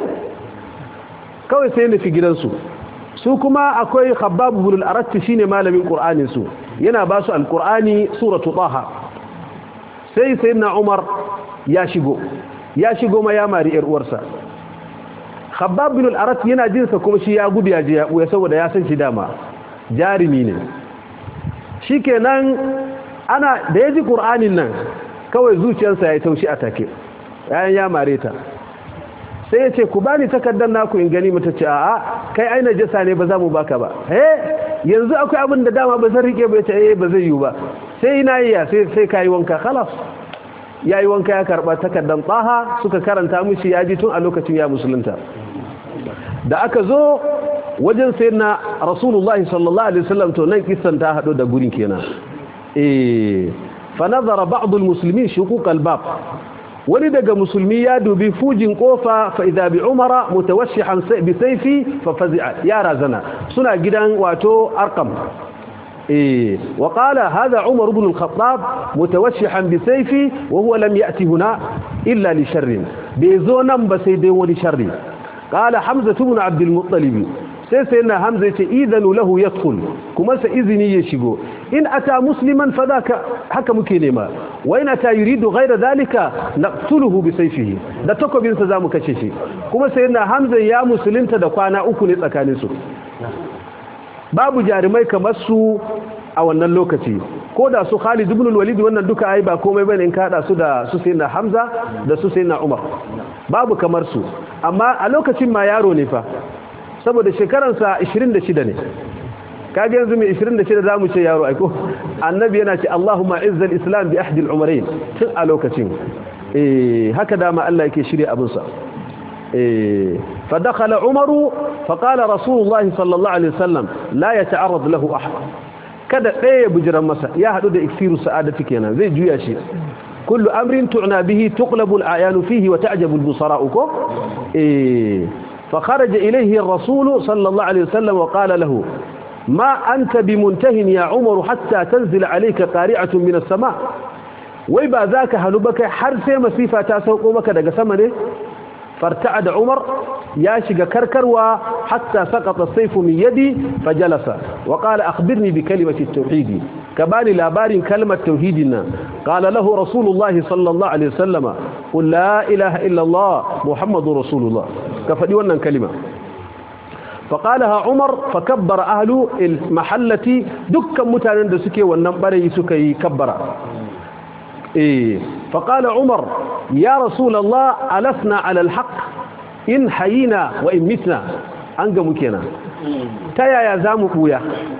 kawai sai nufi gidansu su kuma akwai Khabbab ibn al-Arat shine malamin Qur'anin su yana ba su al-Qur'ani suratu Taha sai sayyidina Umar ya shigo ya shigo ma ya mari yar uwarsa Khabbab ibn al-Arat yana jin sa kuma shi ya gudu ya je ya buya saboda ya san shi dama jarimi ne shikenan ana da ya ji ƙur'anin nan kawai zuciyarsa ya yi taushi a take yayin ya mare ta sai ya ce ku ba ni takardar naku in gani mata ce a'a kai aina jasa ne ba za mu baka ba he yanzu akwai abin da dama ba zan rike ba ya ce eh ba zai yi ba sai ina yi ya sai sai kayi wanka khalas ya yi wanka ya karba takardar tsaha suka karanta mishi ya ji tun a lokacin ya musulunta da aka zo wajen sayyidina rasulullahi sallallahu alaihi wasallam to nan kissan ta hado da gurin kenan eh fa nazara ba'd almuslimin shuquq albab wani daga musulmi ya dubi fujin kofa fa idha bi umara mutawassihan bi sayfi fa fazi'a ya razana suna gidan wato arqam eh wa qala hadha umar ibn al-khattab mutawassihan bi sayfi wa huwa lam ya'ti huna illa li sharrin bai zo nan ba sai dai wani sharri qala hamza ibn abd al-muttalib sai sai na hamza yace idanu lahu yadkhul kuma sa izini ya shigo in ata musliman fadaka haka muke nema wa in ata yuridu ghayra dhalika naqtuluhu bi sayfihi da takobin sa zamu kace shi kuma sai na hamza ya musulunta da kwana uku ne tsakanin su babu jarumai kamar su a wannan lokaci ko da su Khalid ibn al-Walid wannan duka ai ba komai bane in ka hada su da su sayyidina Hamza da su sayyidina Umar babu kamar su amma a lokacin ma yaro ne fa saboda shekaransa 26 ne kage yanzu mai 26 zamu ce yaro aiko annabi yana ce Allahumma izzal islam bi ahdi al-umrayn tun a lokacin eh haka dama Allah yake shirye abin sa eh fa dakhala umaru fa qala rasulullahi sallallahu alaihi wasallam la yata'arrad lahu ahad kada ɗaya bujiran masa ya hadu da iksiru sa'adati kenan zai juya shi kullu amrin tu'na bihi tuqlabu al-ayanu fihi wa ta'jabu al-busara'u ko eh fa kharaja ilayhi ar-rasul sallallahu alaihi wasallam wa qala lahu ما أنت بمنته يا عمر حتى تنزل عليك قارعة من السماء ويبا ذاك هنبك حرس مسيفة تاسوق مك دق سمنه فارتعد عمر ياشق كركر حتى سقط السيف من يدي فجلس وقال أخبرني بكلمة التوحيد كبالي لابار كلمة توحيدنا قال له رسول الله صلى الله عليه وسلم قل لا إله إلا الله محمد رسول الله كفدي ونن كلمة فقالها عمر فكبر أهل المحلة دكا متانا دسكي والنبري سكي كبر إيه فقال عمر يا رسول الله ألسنا على الحق إن حيينا وإن متنا أنقى مكينا تايا يا زام بويا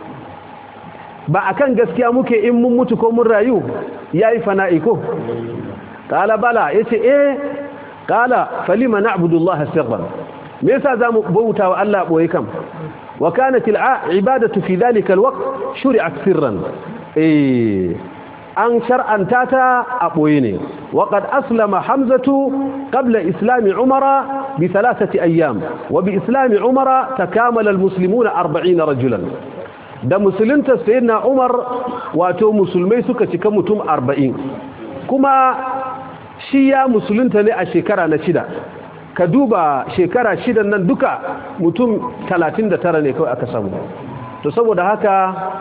ba akan gaskiya muke in mun mutu ko mun rayu yayi fana'i ko qala bala yace eh qala falima na'budu allaha sirran me yasa zamu bauta wa Allah boye kam wa kanat al'ibadatu fi dhalika alwaqt shuri'at sirran eh an shar'anta ta a boye ne wa qad aslama hamzatu qabla islami umara bi thalathati ayyam wa bi islami umara takamala almuslimuna 40 rajulan da musulunta sayyidina umar wato musulmai suka cika mutum 40 kuma shi ya musulunta ne a shekara na shida ka duba shekara shidan nan duka mutum 39 ne kawai aka samu to saboda haka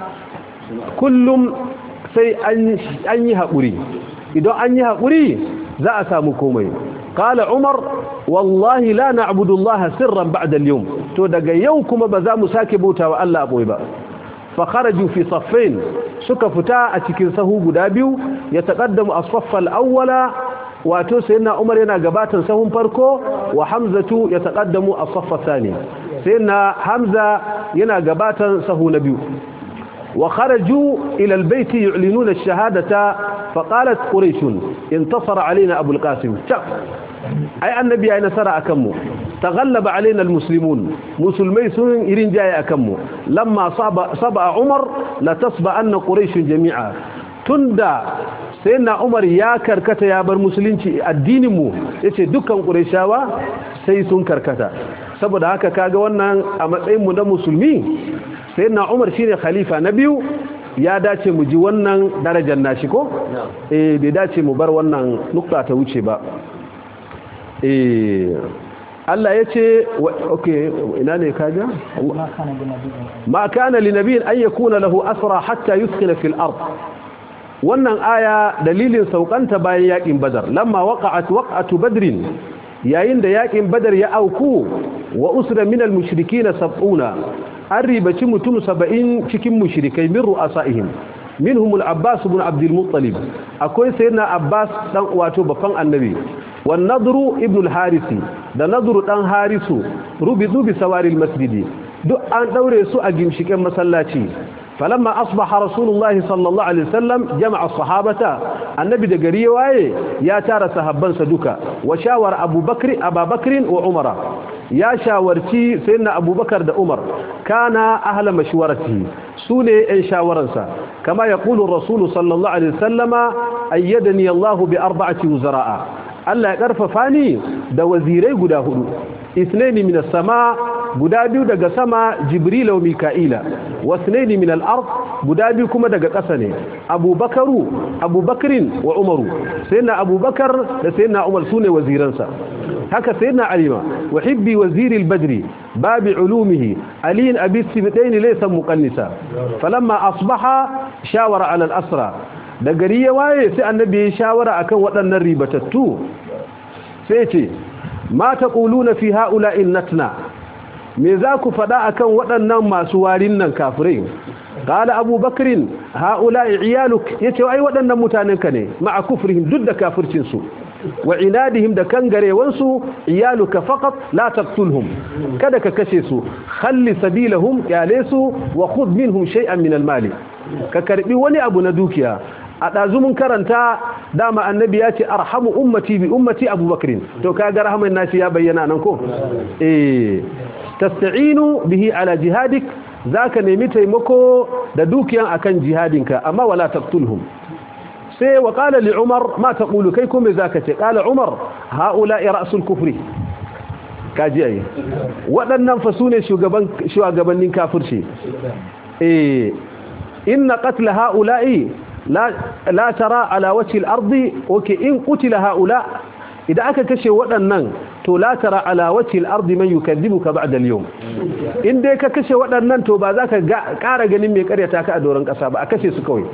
kullum sai an yi haƙuri idan an yi haƙuri za a samu komai kala umar wallahi la na'budu allaha sirran ba'da al-yawm to daga yau kuma ba za mu sake bautawa Allah boye ba fa kharaju fi saffain suka fita a cikin sahu guda biyu ya taqaddamu as-saffa al-awwala wato sayyidina Umar yana gabatar sahun farko wa Hamzatu ya taqaddamu as-saffa thani sayyidina Hamza yana gabatar sahu na biyu wa kharaju ila al-bayt yu'linuna ash-shahadata fa qalat quraish intasara alaina Abu al-Qasim ai annabi ya nasara akan mu تغلب علينا المسلمون مسلمي سن إرين جاي أكمو لما صبع, صبع عمر لتصبع أن قريش جميعا تندى سيدنا عمر يا كركتا يا بر مسلمين الدين مو yace dukkan qurayshawa sai sun karkata saboda haka kaga wannan a matsayin mu na musulmi sayyidina Umar shine khalifa na biyu ya dace mu ji wannan darajar nashi ko eh bai dace mu bar wannan nukta ta wuce ba eh Allah ya ce okay ina ne kaja ma kana li nabiyyin an yakuna lahu asra hatta yuskina fil ard wannan aya dalilin saukanta bayan yakin badar lamma waqa'at waq'atu badrin yayin da yakin badar ya auku wa usra min al mushrikeen sab'una an ribaci mutum 70 cikin mushrikai min ru'asaihim minhum al abbas ibn abd al muttalib akwai sayyidina abbas dan wato bafan annabi والنضر ابن الحارث da nadru dan harisu rubidu bi sawaril masjidi duk an daure su a gimshiken masallaci falamma asbaha rasulullahi sallallahu alaihi wasallam jama'a sahabata annabi da gari waye ya tara sahabbansa duka wa shawara abubakar ababakar wa umara ya shawarci sayyidina abubakar da umar kana ahla mashwarati sune ɗan shawaransa kama yaqulu rasulu sallallahu alaihi wasallama ayyadani allah bi arba'ati wuzara'a Allah ya karfafa ni da wazirai guda hudu isnaini min as-sama guda biyu daga sama jibril wa mika'ila wasnaini min al-ard guda biyu kuma daga ƙasa ne abubakaru abubakrin wa umaru sayyidina abubakar da sayyidina umar sune waziransa haka sayyidina alima wa hibbi waziri al-badri babi ulumihi ali abi sibtaini laysa muqannisa falamma asbaha shawara ala al-asra da gari ya waye sai annabi ya shawara akan waɗannan ribatattu sai ce ma taquluna fi ha'ula'in natna me za ku faɗa akan waɗannan masu warin nan kafirai qala abu bakrin haula'i iyaluk yace ai waɗannan mutanen ka ne ma'a kufrihim duk da kafircin su wa inadihim da kangarewansu iyaluka faqat la taqtulhum kada ka kashe su khalli sabilahum yalesu wa khudh minhum shay'an min al-mali ka karbi wani abu na dukiya a ɗazumin karanta dama annabi ya ce arhamu ummati bi ummati abubakrin to kaga rahman nashi ya bayyana nan ko eh tasta'inu bihi ala jihadik zaka nemi taimako da dukiyan akan jihadinka amma wala taqtulhum sai wa qala li umar ma taqulu kai kuma zaka ce qala umar haula ra'sul kufri kaji ai waɗannan fa sune shugaban shugabannin kafirci eh inna qatla haula'i la la tara ala wajhi al-ardi okay in qutila haula idan aka kashe waɗannan to la tara ala wajhi al-ardi man yukadibuka ba'da al-yawm in dai ka kashe waɗannan to ba za ka ƙara ganin mai ƙaryata ka a doron ƙasa ba a kashe su kawai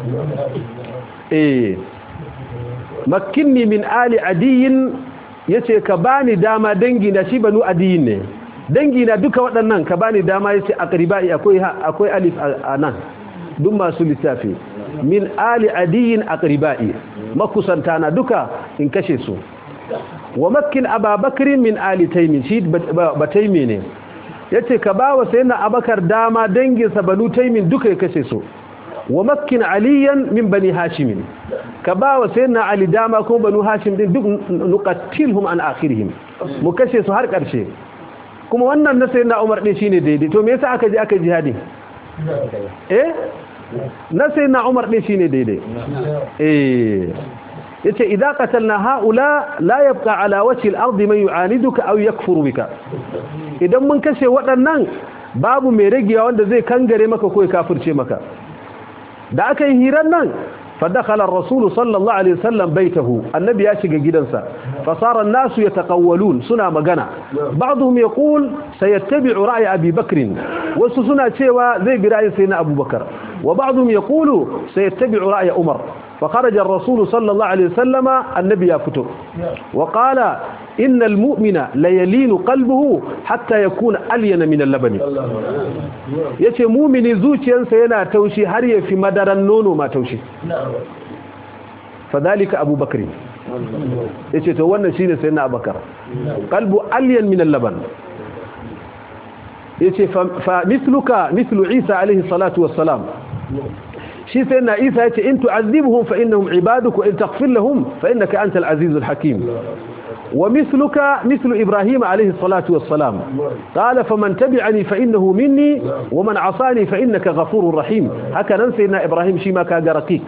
eh makkinni min ali adiyin yace ka bani dama dangi na shi banu adiyin ne dangi na duka waɗannan ka bani dama yace aqribai akwai akwai alif a nan duk masu lissafi min ali adiyin aqribai makusanta na duka in kashe su wa makkin ababakar min ali taymi shi bataymi ne yace ka bawa sayyidina abakar dama danginsa banu taymin duka ya kashe su wa makkin aliyan min bani hashim ka ba wa sayyidina ali dama ko banu hashim din duk nuqatilhum an akhirihim mu kashe su har karshe kuma wannan na sayyidina umar din shine daidai to me yasa aka je aka jihadi eh na sayyidina umar din shine daidai eh yace idza qatalna haula la yabqa ala wajhi al-ardi man yu'aniduka aw yakfuru bika idan mun kashe waɗannan babu mai ragiya wanda zai kangare maka ko ya kafirce maka da aka yi hirar nan fadakhala ar-rasul sallallahu alaihi wasallam baitahu annabi ya shiga gidansa fasara an-nasu yataqawwalun suna magana ba'dhum yaqul sayattabi'u ra'y abi bakr wasu suna cewa zai bi ra'yin sayyidina abubakar wa ba'dhum yaqulu sayattabi'u ra'y umar فخرج الرسول صلى الله عليه وسلم النبي يفتو وقال إن المؤمن ليلين قلبه حتى يكون ألين من اللبن yace mumini zuciyarsa yana taushi har ya fi madaran nono ma taushi fadhalika abubakar yace to wannan shine sayyidina abubakar qalbu alyan min al-laban yace fa mithluka mithlu isa alayhi salatu wassalam shi sai na isa ya ce in tu'azzibuhum fa innahum ibaduk wa in taghfir lahum fa innaka antal azizul hakim wa mithluka mithlu ibrahim alayhi salatu wassalam qala faman tabi'ani fa innahu minni wa man 'asani fa innaka ghafurur rahim haka nan sai na ibrahim shi ma kaga raqiq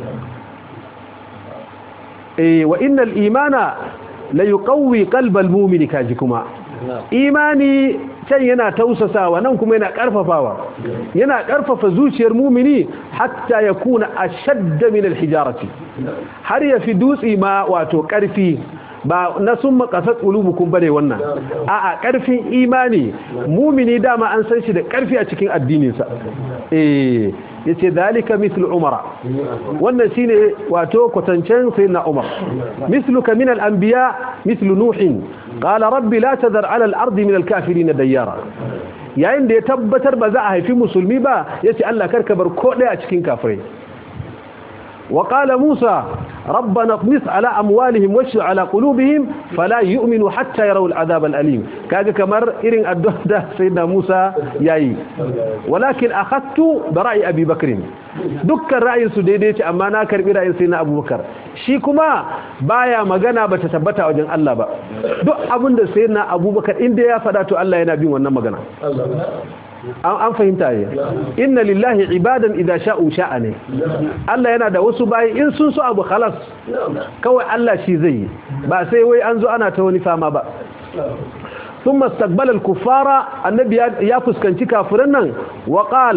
eh wa innal imana la yuqawwi qalbal mu'mini kajikuma imani can yana tausasawa nan kuma yana karfafawa yana karfafa zuciyar mumini hatta ya kuna ashadda min alhijarati har ya fi dutsi ma wato karfi ba na sun makasar ƙulubukun bane wannan a'a ƙarfin imani mumini dama an san shi da ƙarfi a cikin addininsa eh yace dalika mislu umara wannan shine wato kwatancen sayyidina umar misluka min al-anbiya mislu nuhin qala rabbi la tadhar ala al-ardi min al-kafirin dayyara yayin da ya tabbatar ba za a haifi musulmi ba yace Allah karka bar ko daya a cikin kafirai وقال موسى ربنا اطمس على أموالهم واشر على قلوبهم فلا يؤمنوا حتى يروا العذاب الأليم كاجا كمر إرن الدهدة سيدنا موسى ياي ولكن أخذت برأي أبي بكر دك الرأي سديديت أما ناكر برأي سيدنا أبو بكر شيكما بايا مغانا بتتبتا وجن الله با دو أبن سيدنا أبو بكر إن دي فداتو الله ينبي ونما مغانا an fahimta ne inna lillahi ibadan idza sha'u sha'a ne Allah yana da wasu bayi in sun so abu khalas kawai Allah shi zai yi ba sai wai an zo ana ta wani fama ba ثم استقبل الكفار النبي يا فسكنتي كافرن وقال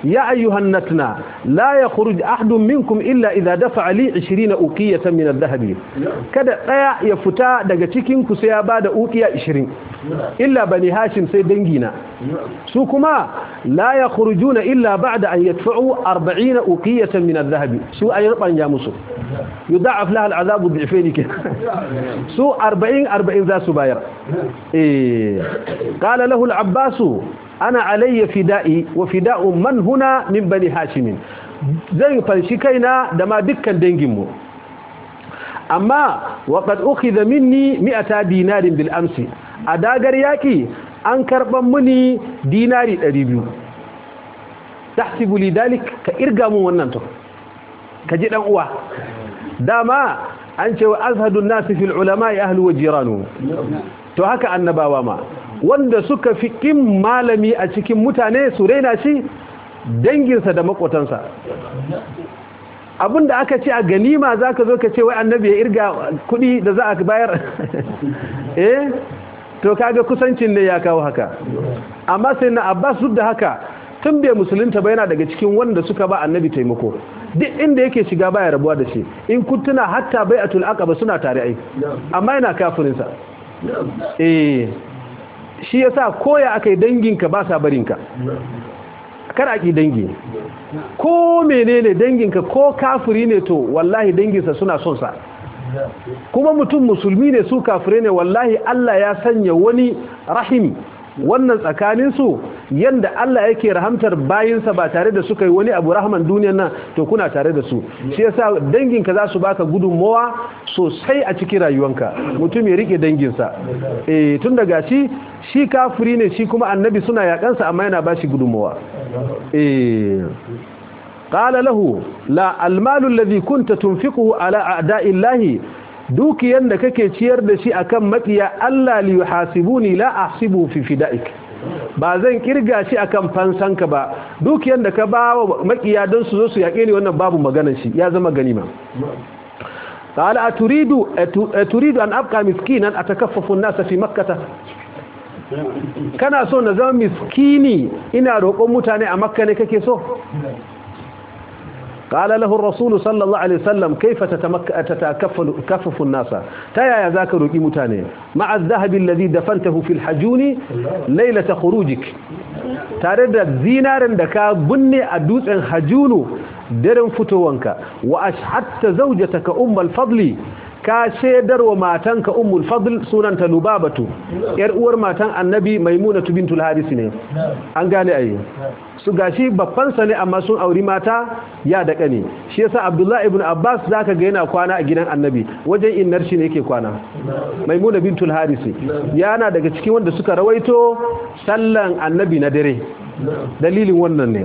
ya ayyuhan natna la yakhruj ahadun minkum illa idha dafa'a li 20 uqiyatan min adh-dhahabi kada daya ya fita daga cikin ku sai ya bada uqiya 20 illa bani hashim sai dangina su kuma la yakhrujuna illa ba'da an yadfa'u 40 uqiyatan min adh-dhahabi su ayi banja musu yudha'af laha al'adabu dhifaini su 40 40 za su bayar eh qala lahu al-abbas ana alayya fida'i wa fida'u man huna min bani hashim zan fanshi kaina da ma dukkan danginmu amma waqad ukhidha minni 100 dinarin bil amsi a dagar yaki an karban muni dinari 200 tahsibu li dalik ka irga mun wannan to ka ji dan uwa dama an ce wa azhadun nasi fil ulama ahlu wa jiranu to haka annabawa ma wanda suka fi kin malami a cikin mutane su raina shi danginsa da makotansa abinda aka ce a ganima zaka zo ka ce wai annabi ya irga kudi da za a bayar eh to kaga kusancin ne ya kawo haka amma sai na abbas duk da haka tun bai musulunta ba yana daga cikin wanda suka ba annabi taimako duk inda yake shiga baya rabuwa da shi in kuntuna hatta bai'atul aqaba suna tare ai amma yana kafirin sa eh shi yasa koya akai danginka ba sa barinka kar a ki dangi ko menene danginka ko kafiri ne to wallahi danginsa suna son sa kuma mutum musulmi ne su kafire ne wallahi Allah ya sanya wani rahimi wannan tsakaninsu yanda Allah yake rahamtar bayinsa ba tare da suka yi wani abu rahman duniyar nan to kuna tare da su shi yasa danginka za su baka gudunmawa sosai a cikin rayuwanka mutum ya rike danginsa eh tun daga shi shi kafiri ne shi kuma annabi suna yakansa amma yana bashi gudunmawa eh قال له لا المال الذي كنت تنفقه على أعداء الله dukiyan da kake ciyar da shi akan makiya Allah li yuhasibuni la ahsibu fi fidaik ba zan kirga shi akan fansanka ba dukiyan da ka ba wa makiya don su zo su yake ni wannan babu maganar shi ya zama ganima qala aturidu aturidu an abqa miskinan atakaffafu an-nas fi makkah kana so na zama miskini ina roƙon mutane a makka ne kake so قال له الرسول صلى الله عليه وسلم كيف تتكفل كفف الناس تيا ذاك روقي متاني مع الذهب الذي دفنته في الحجون ليله خروجك tare da zinarin da ka binne a dutsen hajunu daren fitowanka wa ashhatta zawjataka ummul fadli ka shedar wa matanka ummul fadl sunanta lubabatu yar uwar matan annabi maimunatu bintul haris ne an gane ayi su gashi babban sa ne amma sun auri mata ya da kane shi yasa abdullahi ibn abbas zaka ga yana kwana a gidan annabi wajen innar shi ne yake kwana maimuna bintul haris yana daga cikin wanda suka rawaito sallan annabi na dare dalilin wannan ne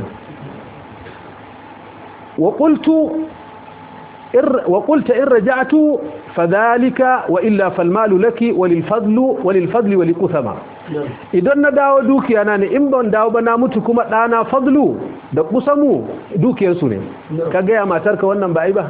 wa qultu وقلت إن رجعت فذلك وإلا فالمال لك وللفضل وللفضل ولكثما idan na dawo dukiya ne in ban dawo ba na mutu kuma ɗana fadlu da kusamu dukiyarsu ne ka gaya matarka wannan ba ai ba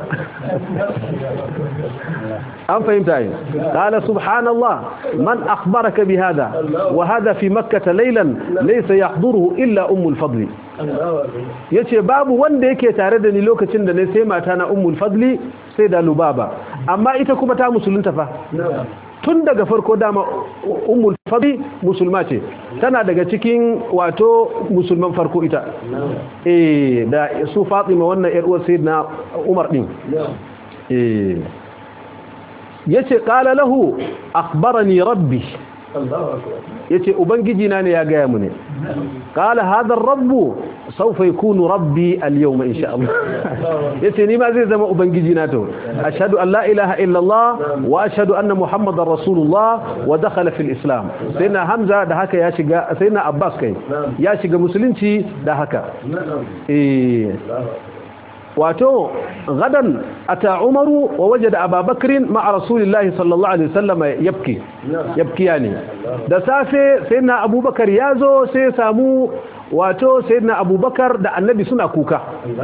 an fahimta yi qala subhanallah man akhbaraka bi hada wa hada fi makkah laylan laysa yahduruhu illa ummul fadli yace babu wanda yake tare da ni lokacin da ne sai mata na ummul fadli sai da lubaba amma ita kuma ta musulunta fa tun daga farko dama ummul fadli musulma ce tana daga cikin wato musulman farko ita eh da su Fatima wannan yar uwar sayyidina Umar din eh yace qala lahu akhbarani rabbi yace ubangiji na ne ya gaya mu ne qala hadha ar-rabb sawfa yakunu rabbi al-yawma insha Allah yace ni ma zai zama ubangiji na to ashhadu an la ilaha illa Allah wa ashhadu anna muhammadar rasulullah wa dakhala fil islam sayyidina hamza da haka ya shiga sayyidina abbas kai ya shiga musulunci da haka eh wato gadan ata umaru wa wajada ababakrin ma'a rasulillahi sallallahu alaihi wasallam yabki yabkiya ne da safe sayyidina abubakar yazo sai ya samu wato sayyidina abubakar da annabi suna kuka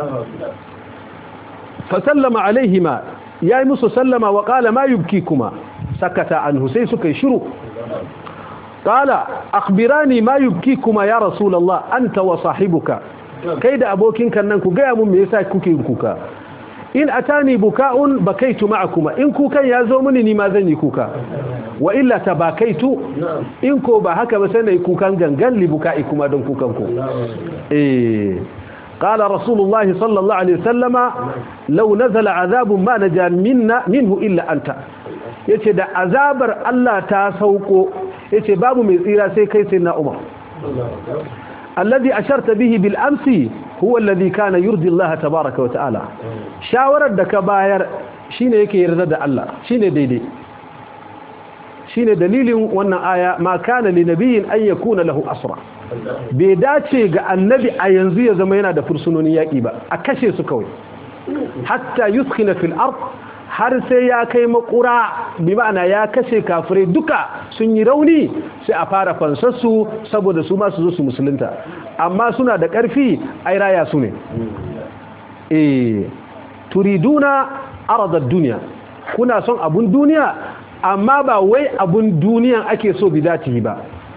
fa sallama alaihima yayi musu sallama wa qala ma yubkikuma sakata anhu sai suka yi shiru qala akhbirani ma yubkikuma ya rasulullah anta wa sahibuka kai da abokin kan nan ku gaya mun me yasa kuke yin kuka in atani buka'un bakaitu ma'akuma in kukan ya zo mini ni ma zan yi kuka wa illa tabakaitu in ko ba haka ba sai na yi kukan gangan li buka'i kuma don kukan ku eh قال رسول الله صلى الله عليه وسلم لو نزل عذاب ما نجا منا منه إلا أنت yace da azabar Allah ta sauko yace babu mai tsira sai kai sai na Umar alladhi asharta bihi bil amsi huwa alladhi kana yurdi Allah tabaaraka wa ta'ala shawarar da ka bayar shine yake yarda da Allah shine daidai shine dalilin wannan aya ma kana li nabiyyin an yakuna lahu asra bai dace ga annabi a yanzu ya zama yana da fursunonin yaƙi ba a kashe su kawai hatta yuskina fil ard har sai ya kai makura bi ma'ana ya kashe kafirai duka sun yi rauni sai a fara fansarsu saboda su masu zo su musulunta amma suna da ƙarfi ai raya su ne eh turiduna aradad duniya kuna son abun duniya amma ba wai abun duniyan ake so bidatihi ba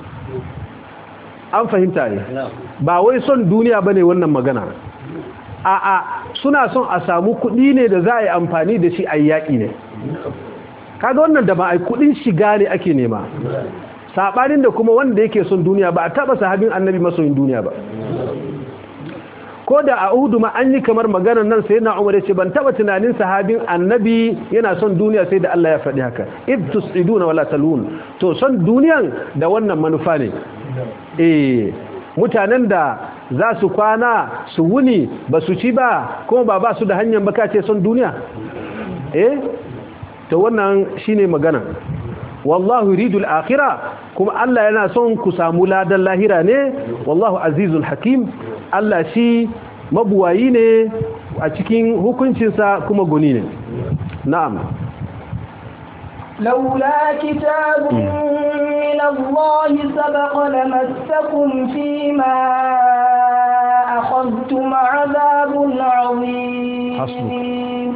an fahimta ne ba wai son duniya bane wannan magana a'a suna son a samu kuɗi ne da za a yi amfani da shi a yaƙi ne kaga wannan da ba a kuɗin shiga ne ake nema saɓanin da kuma wanda yake son duniya ba a taɓa sahabin annabi masoyin duniya ba ko da a uhudu ma an yi kamar maganar nan sai na umar ce ban taɓa tunanin sahabin annabi yana son duniya sai da Allah ya faɗi haka id tusiduna wala talun to son duniyan da wannan manufa ne eh mutanen da za su kwana su wuni ba su ci ba kuma ba ba su da hanyar baka ce son duniya eh to wannan shine magana wallahu yuridul akhirah kuma Allah yana son ku samu ladan lahira ne wallahu azizul hakim Allah shi mabuwayi ne a cikin hukuncinsa kuma guni ne na'am لولا كتاب من الله سبق لمسكم فيما أخذتم عذاب عظيم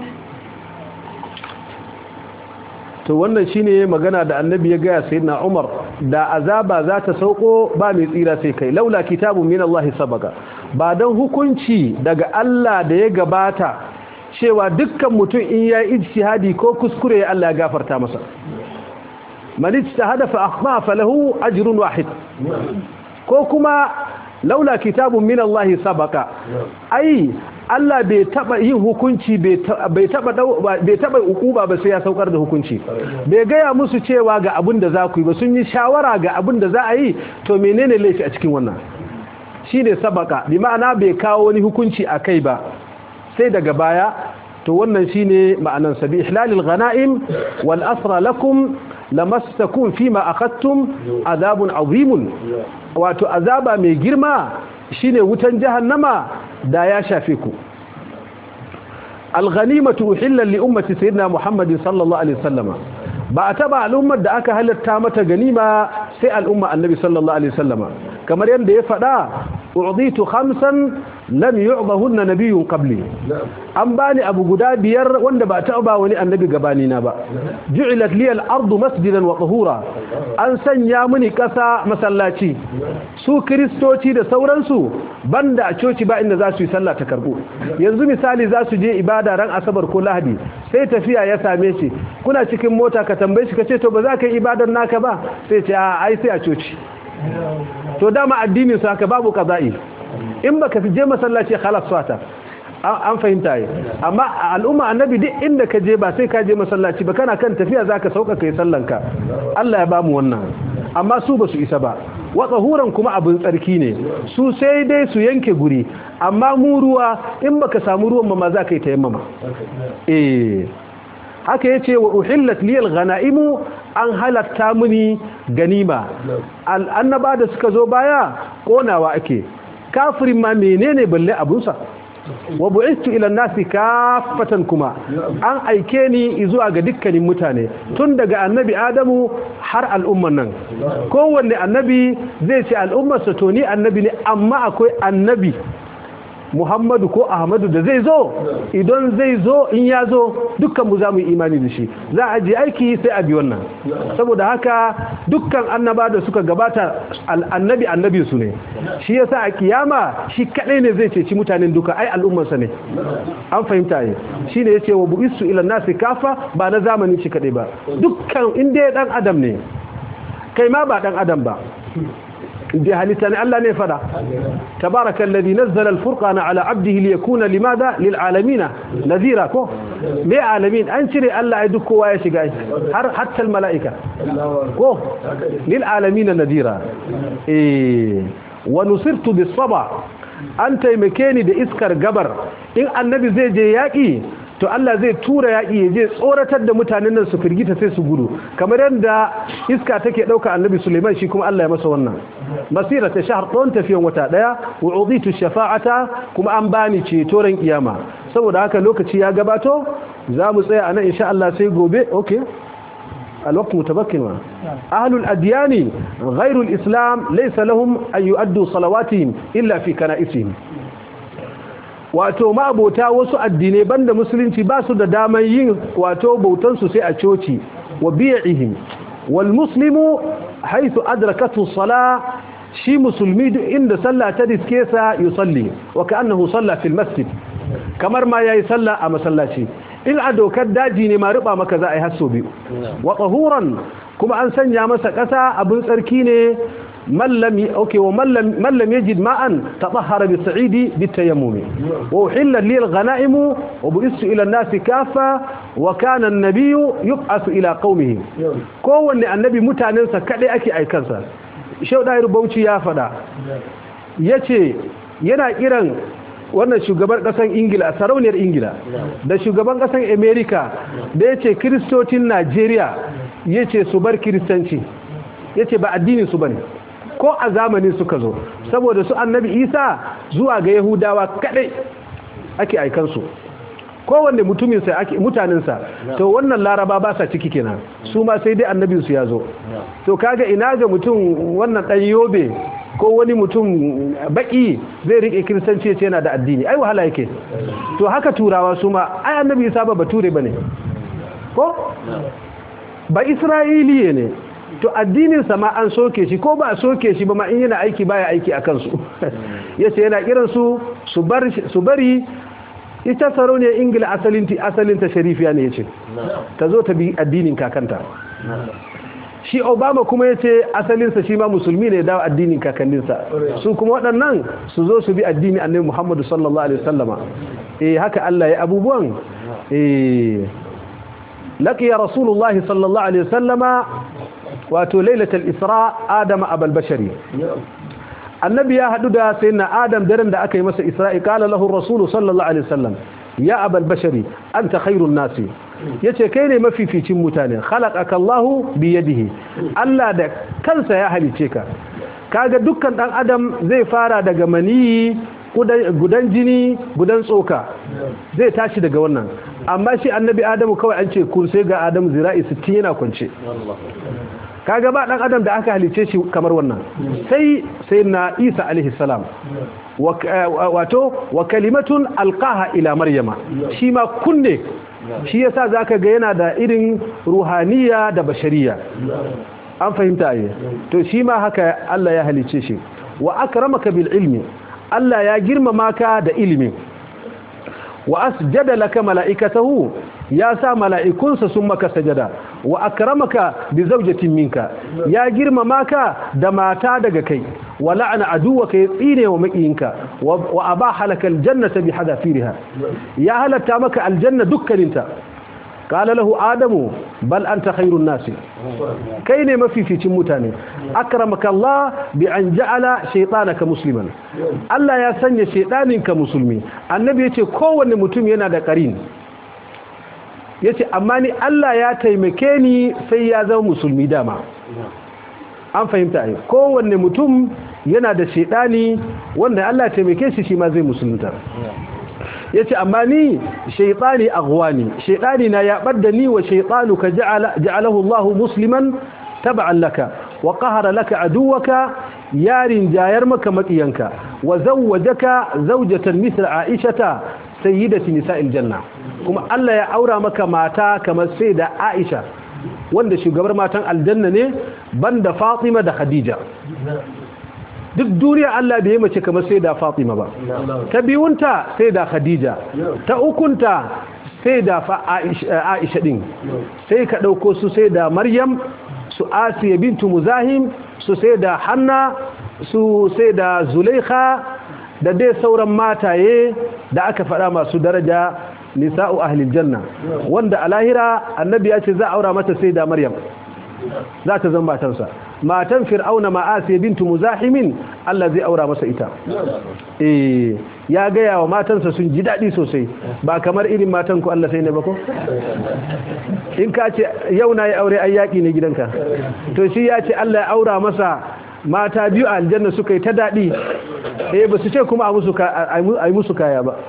to wannan shine magana da annabi ya gaya sayyidina Umar da azaba za ta sauko ba mai tsira sai kai laula kitabun min Allah sabaka ba dan hukunci daga Allah da ya gabata cewa dukkan mutum in ya ijtihadi ko kuskure Allah ya gafarta masa man ijtahada fa akhta falahu ajrun wahid ko kuma laula kitabun min Allah sabaka ai Allah bai taba yin hukunci bai taba bai taba ukuba ba sai ya saukar da hukunci bai gaya musu cewa ga abin da za ku yi ba sun yi shawara ga abin da za a yi to menene laifi a cikin wannan shine sabaka bi ma'ana bai kawo wani hukunci a kai ba sai daga baya to wannan shine ma'anan sabi ihlalil ghanaim wal asra lakum lamastakum fima akhadtum azabun azimun wato azaba mai girma shine wutan jahannama da ya shafe ku al-ghanimatu uhillat li ummati sayyidina muhammadin sallallahu alaihi wasallama ba a taba al'ummar da aka halatta mata ganima sai al'umma annabi sallallahu alaihi wasallama kamar yadda ya faɗa u'ditu khamsan lam yu'dahunna nabiyyun qabli an bani abu guda biyar wanda ba ta ba wani annabi gabani na ba ju'ilat li al-ardu masjidan wa tahura an sanya mini kasa masallaci su kristoci da sauransu banda a coci ba inda za su yi sallah ta karbo yanzu misali za su je ibada ran asabar ko lahadi sai tafiya ya same shi kuna cikin mota ka tambaye shi kace to ba za ka yi ibadar naka ba sai ce a ai sai a coci to dama addinin su haka babu kaza'i in baka fi je masallaci khalas fata an fahimta yi amma al'umma annabi duk inda ka je ba sai ka je masallaci ba kana kan tafiya zaka sauka kai sallanka Allah ya bamu wannan amma su ba su isa ba wa tsahuran kuma abin tsarki ne su sai dai su yanke guri amma mu ruwa in baka samu ruwan ma za ka yi tayammama eh haka yace wa uhillat liyal ghanaimu an halatta muni ganima annaba da suka zo baya konawa ake kafirin ma menene balle abunsa wa bu'istu ila nasi kaffatan kuma an aike ni zuwa ga dukkanin mutane tun daga annabi adamu har al'umman nan kowanne annabi zai ce al'ummarsa to ni annabi ne amma akwai annabi muhammadu ko ahmadu da zai zo idan zai zo in ya zo dukkan mu za mu yi imani da shi za a je aiki sai a bi wannan saboda haka dukkan annaba da suka gabata annabi annabi su ne shi yasa a kiyama shi kadai ne zai ceci mutanen duka ai al'ummarsa ne an fahimta ne shine yace wa bu'istu ila nasi kafa ba na zamani shi kadai ba dukkan inda ya dan adam ne kai ma ba dan adam ba inda halitta ne Allah ne fada tabaraka alladhi nazzala al-furqana ala 'abdihi liyakuna limadha lil alamin nadhira ko me alamin an cire Allah ai duk kowa ya shiga har hatta al malaika ko lil alamin nadhira eh wa nusirtu bis saba an taimake ni da iskar gabar in annabi zai je yaki to Allah zai tura yaƙi ya je tsoratar da mutanen nan su firgita sai su gudu kamar yadda iska take ɗauka annabi Suleiman shi kuma Allah ya masa wannan masira ta shahar ɗon tafiyan wata ɗaya wa uditu shafa'ata kuma an bani ceto ran kiyama saboda haka lokaci ya gabato za mu tsaya a nan insha Allah sai gobe okay الوقت متبكن أهل الأديان غير الإسلام ليس لهم أن يؤدوا صلواتهم إلا في كنائسهم wato ma'abota wasu addinai banda musulunci ba su da daman yin wato bautansu sai a coci wa biya'ihim wal muslimu haythu adrakatu sala shi musulmi duk inda sallah ta diske sa yusalli wa ka'annahu salla fil masjid kamar ma yayi sallah a masallaci in a dokar daji ne ma ruba maka za a yi hasso biyu wa tahuran kuma an sanya masa kasa abin tsarki ne من لم اوكي ومن لم من لم يجد ماء تطهر بالصعيد بالتيمم واحل لي الغنائم وبئست الى الناس كافه وكان النبي يبعث الى قومه kowanne annabi mutanensa kadai ake aikansa shau da rubauci ya fada yace yana kiran wannan shugaban kasan ingila sarauniyar ingila da shugaban kasan america da yace kristocin najeriya yace su bar kristanci yace ba addinin su bane ko a zamanin suka zo saboda su annabi isa zuwa ga yahudawa kadai ake aikansu kowanne mutuminsa ake mutanensa to wannan laraba ba sa ciki kenan su ma sai dai annabinsu ya zo to kaga ina ga mutum wannan dan yobe ko wani mutum baki zai rike kiristanci ce yana da addini ai wahala yake to haka turawa su ma ai annabi isa ba bature bane ko ba isra'iliye ne to addininsa ma an soke shi ko ba a soke shi ba ma in yana aiki baya aiki a kansu yace yana kiran su su bari ita sarauniyar ingila asalinta sharifiya ne yace ta zo ta bi addinin kakanta shi obama kuma yace asalinsa shi ma musulmi ne dawo addinin kakanninsa su kuma waɗannan su zo su bi addini annabi muhammadu sallallahu alaihi wasallama eh haka Allah ya abubuwan eh laqiya rasulullahi sallallahu alaihi wasallama wato lailatul isra adam abul bashari annabi ya hadu da sayyidina adam daren da aka yi masa isra'i qala lahu rasulu sallallahu alaihi wasallam ya abul bashari anta khairun nasi yace kai ne mafificin mutane khalaqaka allah bi yadihi allah da kansa ya halice ka kaga dukkan dan adam zai fara daga maniyi gudan jini gudan tsoka zai tashi daga wannan amma shi annabi adamu kawai an ce kun sai ga adamu zira'i 60 yana kwance kaga ba dan adam da aka halice shi kamar wannan sai sai na Isa alaihi salam wato wa kalimatun alqaha ila maryama shi ma kunne shi yasa zaka ga yana da irin ruhaniya da bashariya an fahimta ayi to shi ma haka Allah ya halice shi wa akramaka bil ilmi Allah ya girmama ka da ilimi wa asjada laka mala'ikatahu ya sa mala'ikunsa sun maka sajada wa akramaka bi zawjatin minka ya girmama ka da mata daga kai wa la'ana aduwaka ya tsine wa makiyinka wa abaha laka aljannata bi hadafiriha ya halatta maka aljanna dukkaninta qala lahu adamu bal anta khairun nasi kai ne mafificin mutane akramaka Allah bi an ja'ala shaytanaka musliman Allah ya sanya shaydaninka musulmi annabi yace kowanne mutum yana da qarin yace amma ni Allah ya taimake ni sai ya zama musulmi dama an fahimta ai kowanne mutum yana da shaydani wanda Allah ya taimake shi shi ma zai musulunta yace amma ni shaytani aghwani shaytani na ya badda ni wa shaytanuka ja'ala ja'alahu Allah musliman tab'an laka wa qahara laka aduwaka yarin jayar maka makiyanka wa zawwajaka zawjatan mithla aishata sayyidati nisa'il janna kuma Allah ya aura maka mata kamar sai da Aisha wanda shugabar matan aljanna ne banda Fatima da Khadija duk duniya Allah bai yi mace kamar sai da Fatima ba ta biyunta sai da Khadija ta ukunta sai da Aisha din sai ka dauko su sai da Maryam su Asiya bintu Muzahim su sai da Hanna su sai da Zulaikha da dai sauran mataye da aka faɗa masu daraja nisa'u ahlil janna wanda a lahira annabi ya ce za a aura mata sai da Maryam za ta zama matansa matan fir'auna ma'asiya bintu muzahimin Allah zai aura masa ita eh ya gaya wa matansa sun ji daɗi sosai ba kamar irin matan ku Allah sai ne ba ko in ka ce yau na yi aure ai yaƙi ne gidanka to shi ya ce Allah ya aura masa mata biyu a aljanna suka yi ta daɗi eh ba su ce kuma a yi musu kaya ba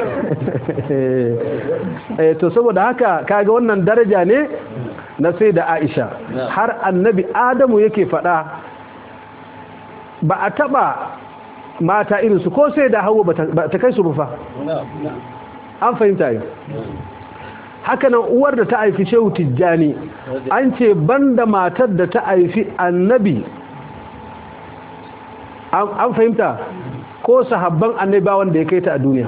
eh to saboda haka kaga wannan daraja ne na sai da aisha har annabi adamu yake faɗa ba a taɓa mata irinsu ko sai da hawa ba ta kai su rufa an fahimta yi hakanan uwar da ta haifi shehu tijjani an ce banda matar da ta haifi annabi an fahimta ko sahabban annabi wanda ya kai ta a duniya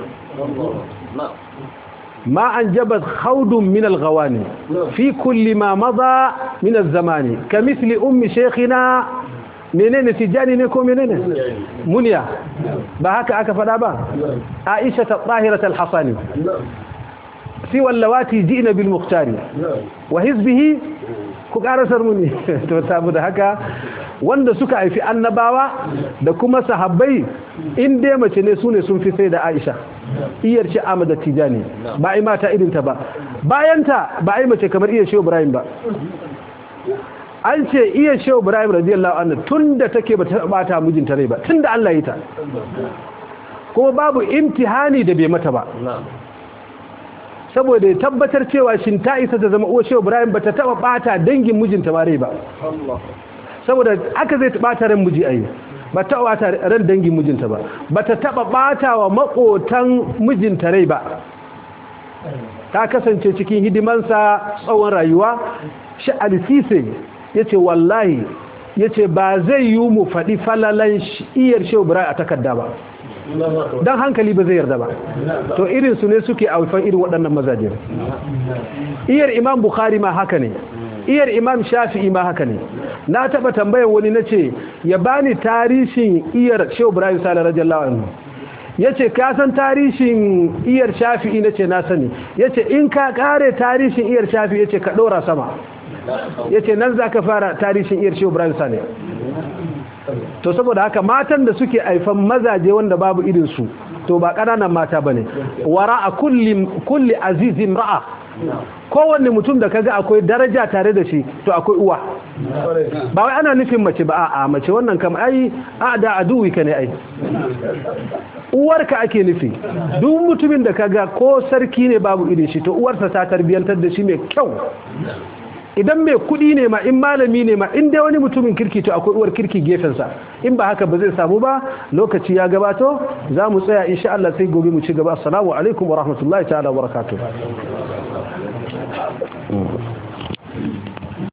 ما أنجبت خوض من الغواني في كل ما مضى من الزمان كمثل أم شيخنا منين تجاني نكو منين منيا بهاك أكفنا با عائشة الطاهرة الحصاني سوى اللواتي جئنا بالمختار وحزبه كقارسر مني تتابد هكا wanda suka haifi annabawa da kuma sahabbai in dai mace ne su ne sun fi sai da Aisha iyar ce Ahmad Tijani ba ai mata irin ta ba bayanta ba ai mace kamar iyar Shehu Ibrahim ba an ce iyar Shehu Ibrahim radiyallahu anhu tunda take ba ta bata mijinta rai ba tunda Allah ya ta kuma babu imtihani da bai mata ba saboda ya tabbatar cewa shin ta isa ta zama uwar Shehu Ibrahim ba ta taba bata dangin mijinta ma rai ba saboda aka zai bata ran miji ayi ba ta bata ran dangin mijinta ba ba ta taba bata wa makotan mijinta rai ba ta kasance cikin hidimansa tsawon rayuwa shi alisise yace wallahi yace ba zai yi mu faɗi falalan iyar shehu ibrahim a takarda ba don hankali ba zai yarda ba to irin su ne suke aufan irin waɗannan mazaje iyar imam bukhari ma haka ne iyar imam shafi'i ma haka ne na taba tambayan wani na ce ya bani tarihin iyar shehu ibrahim sala radiyallahu anhu ya ce ka san tarihin iyar shafi'i na ce na sani ya ce in ka kare tarihin iyar shafi'i ya ce ka ɗora sama ya ce nan za ka fara tarihin iyar shehu ibrahim sala to saboda haka matan da suke aifan mazaje wanda babu irinsu to ba ƙananan mata ba ne wara a kulli azizin ra'a kowanne mutum da kaga akwai daraja tare da shi to akwai uwa ba wai ana nufin mace ba a mace wannan kam ai a da aduwi ka ne ai uwarka ake nufi duk mutumin da kaga ko sarki ne babu irin shi to uwarsa ta tarbiyantar da shi mai kyau idan mai kudi ne ma in malami ne ma in dai wani mutumin kirki to akwai uwar kirki gefensa in ba haka ba zai samu ba lokaci ya gabato za mu tsaya insha Allah sai gobe mu ci gaba assalamu alaikum wa rahmatullahi ta'ala wa barakatuh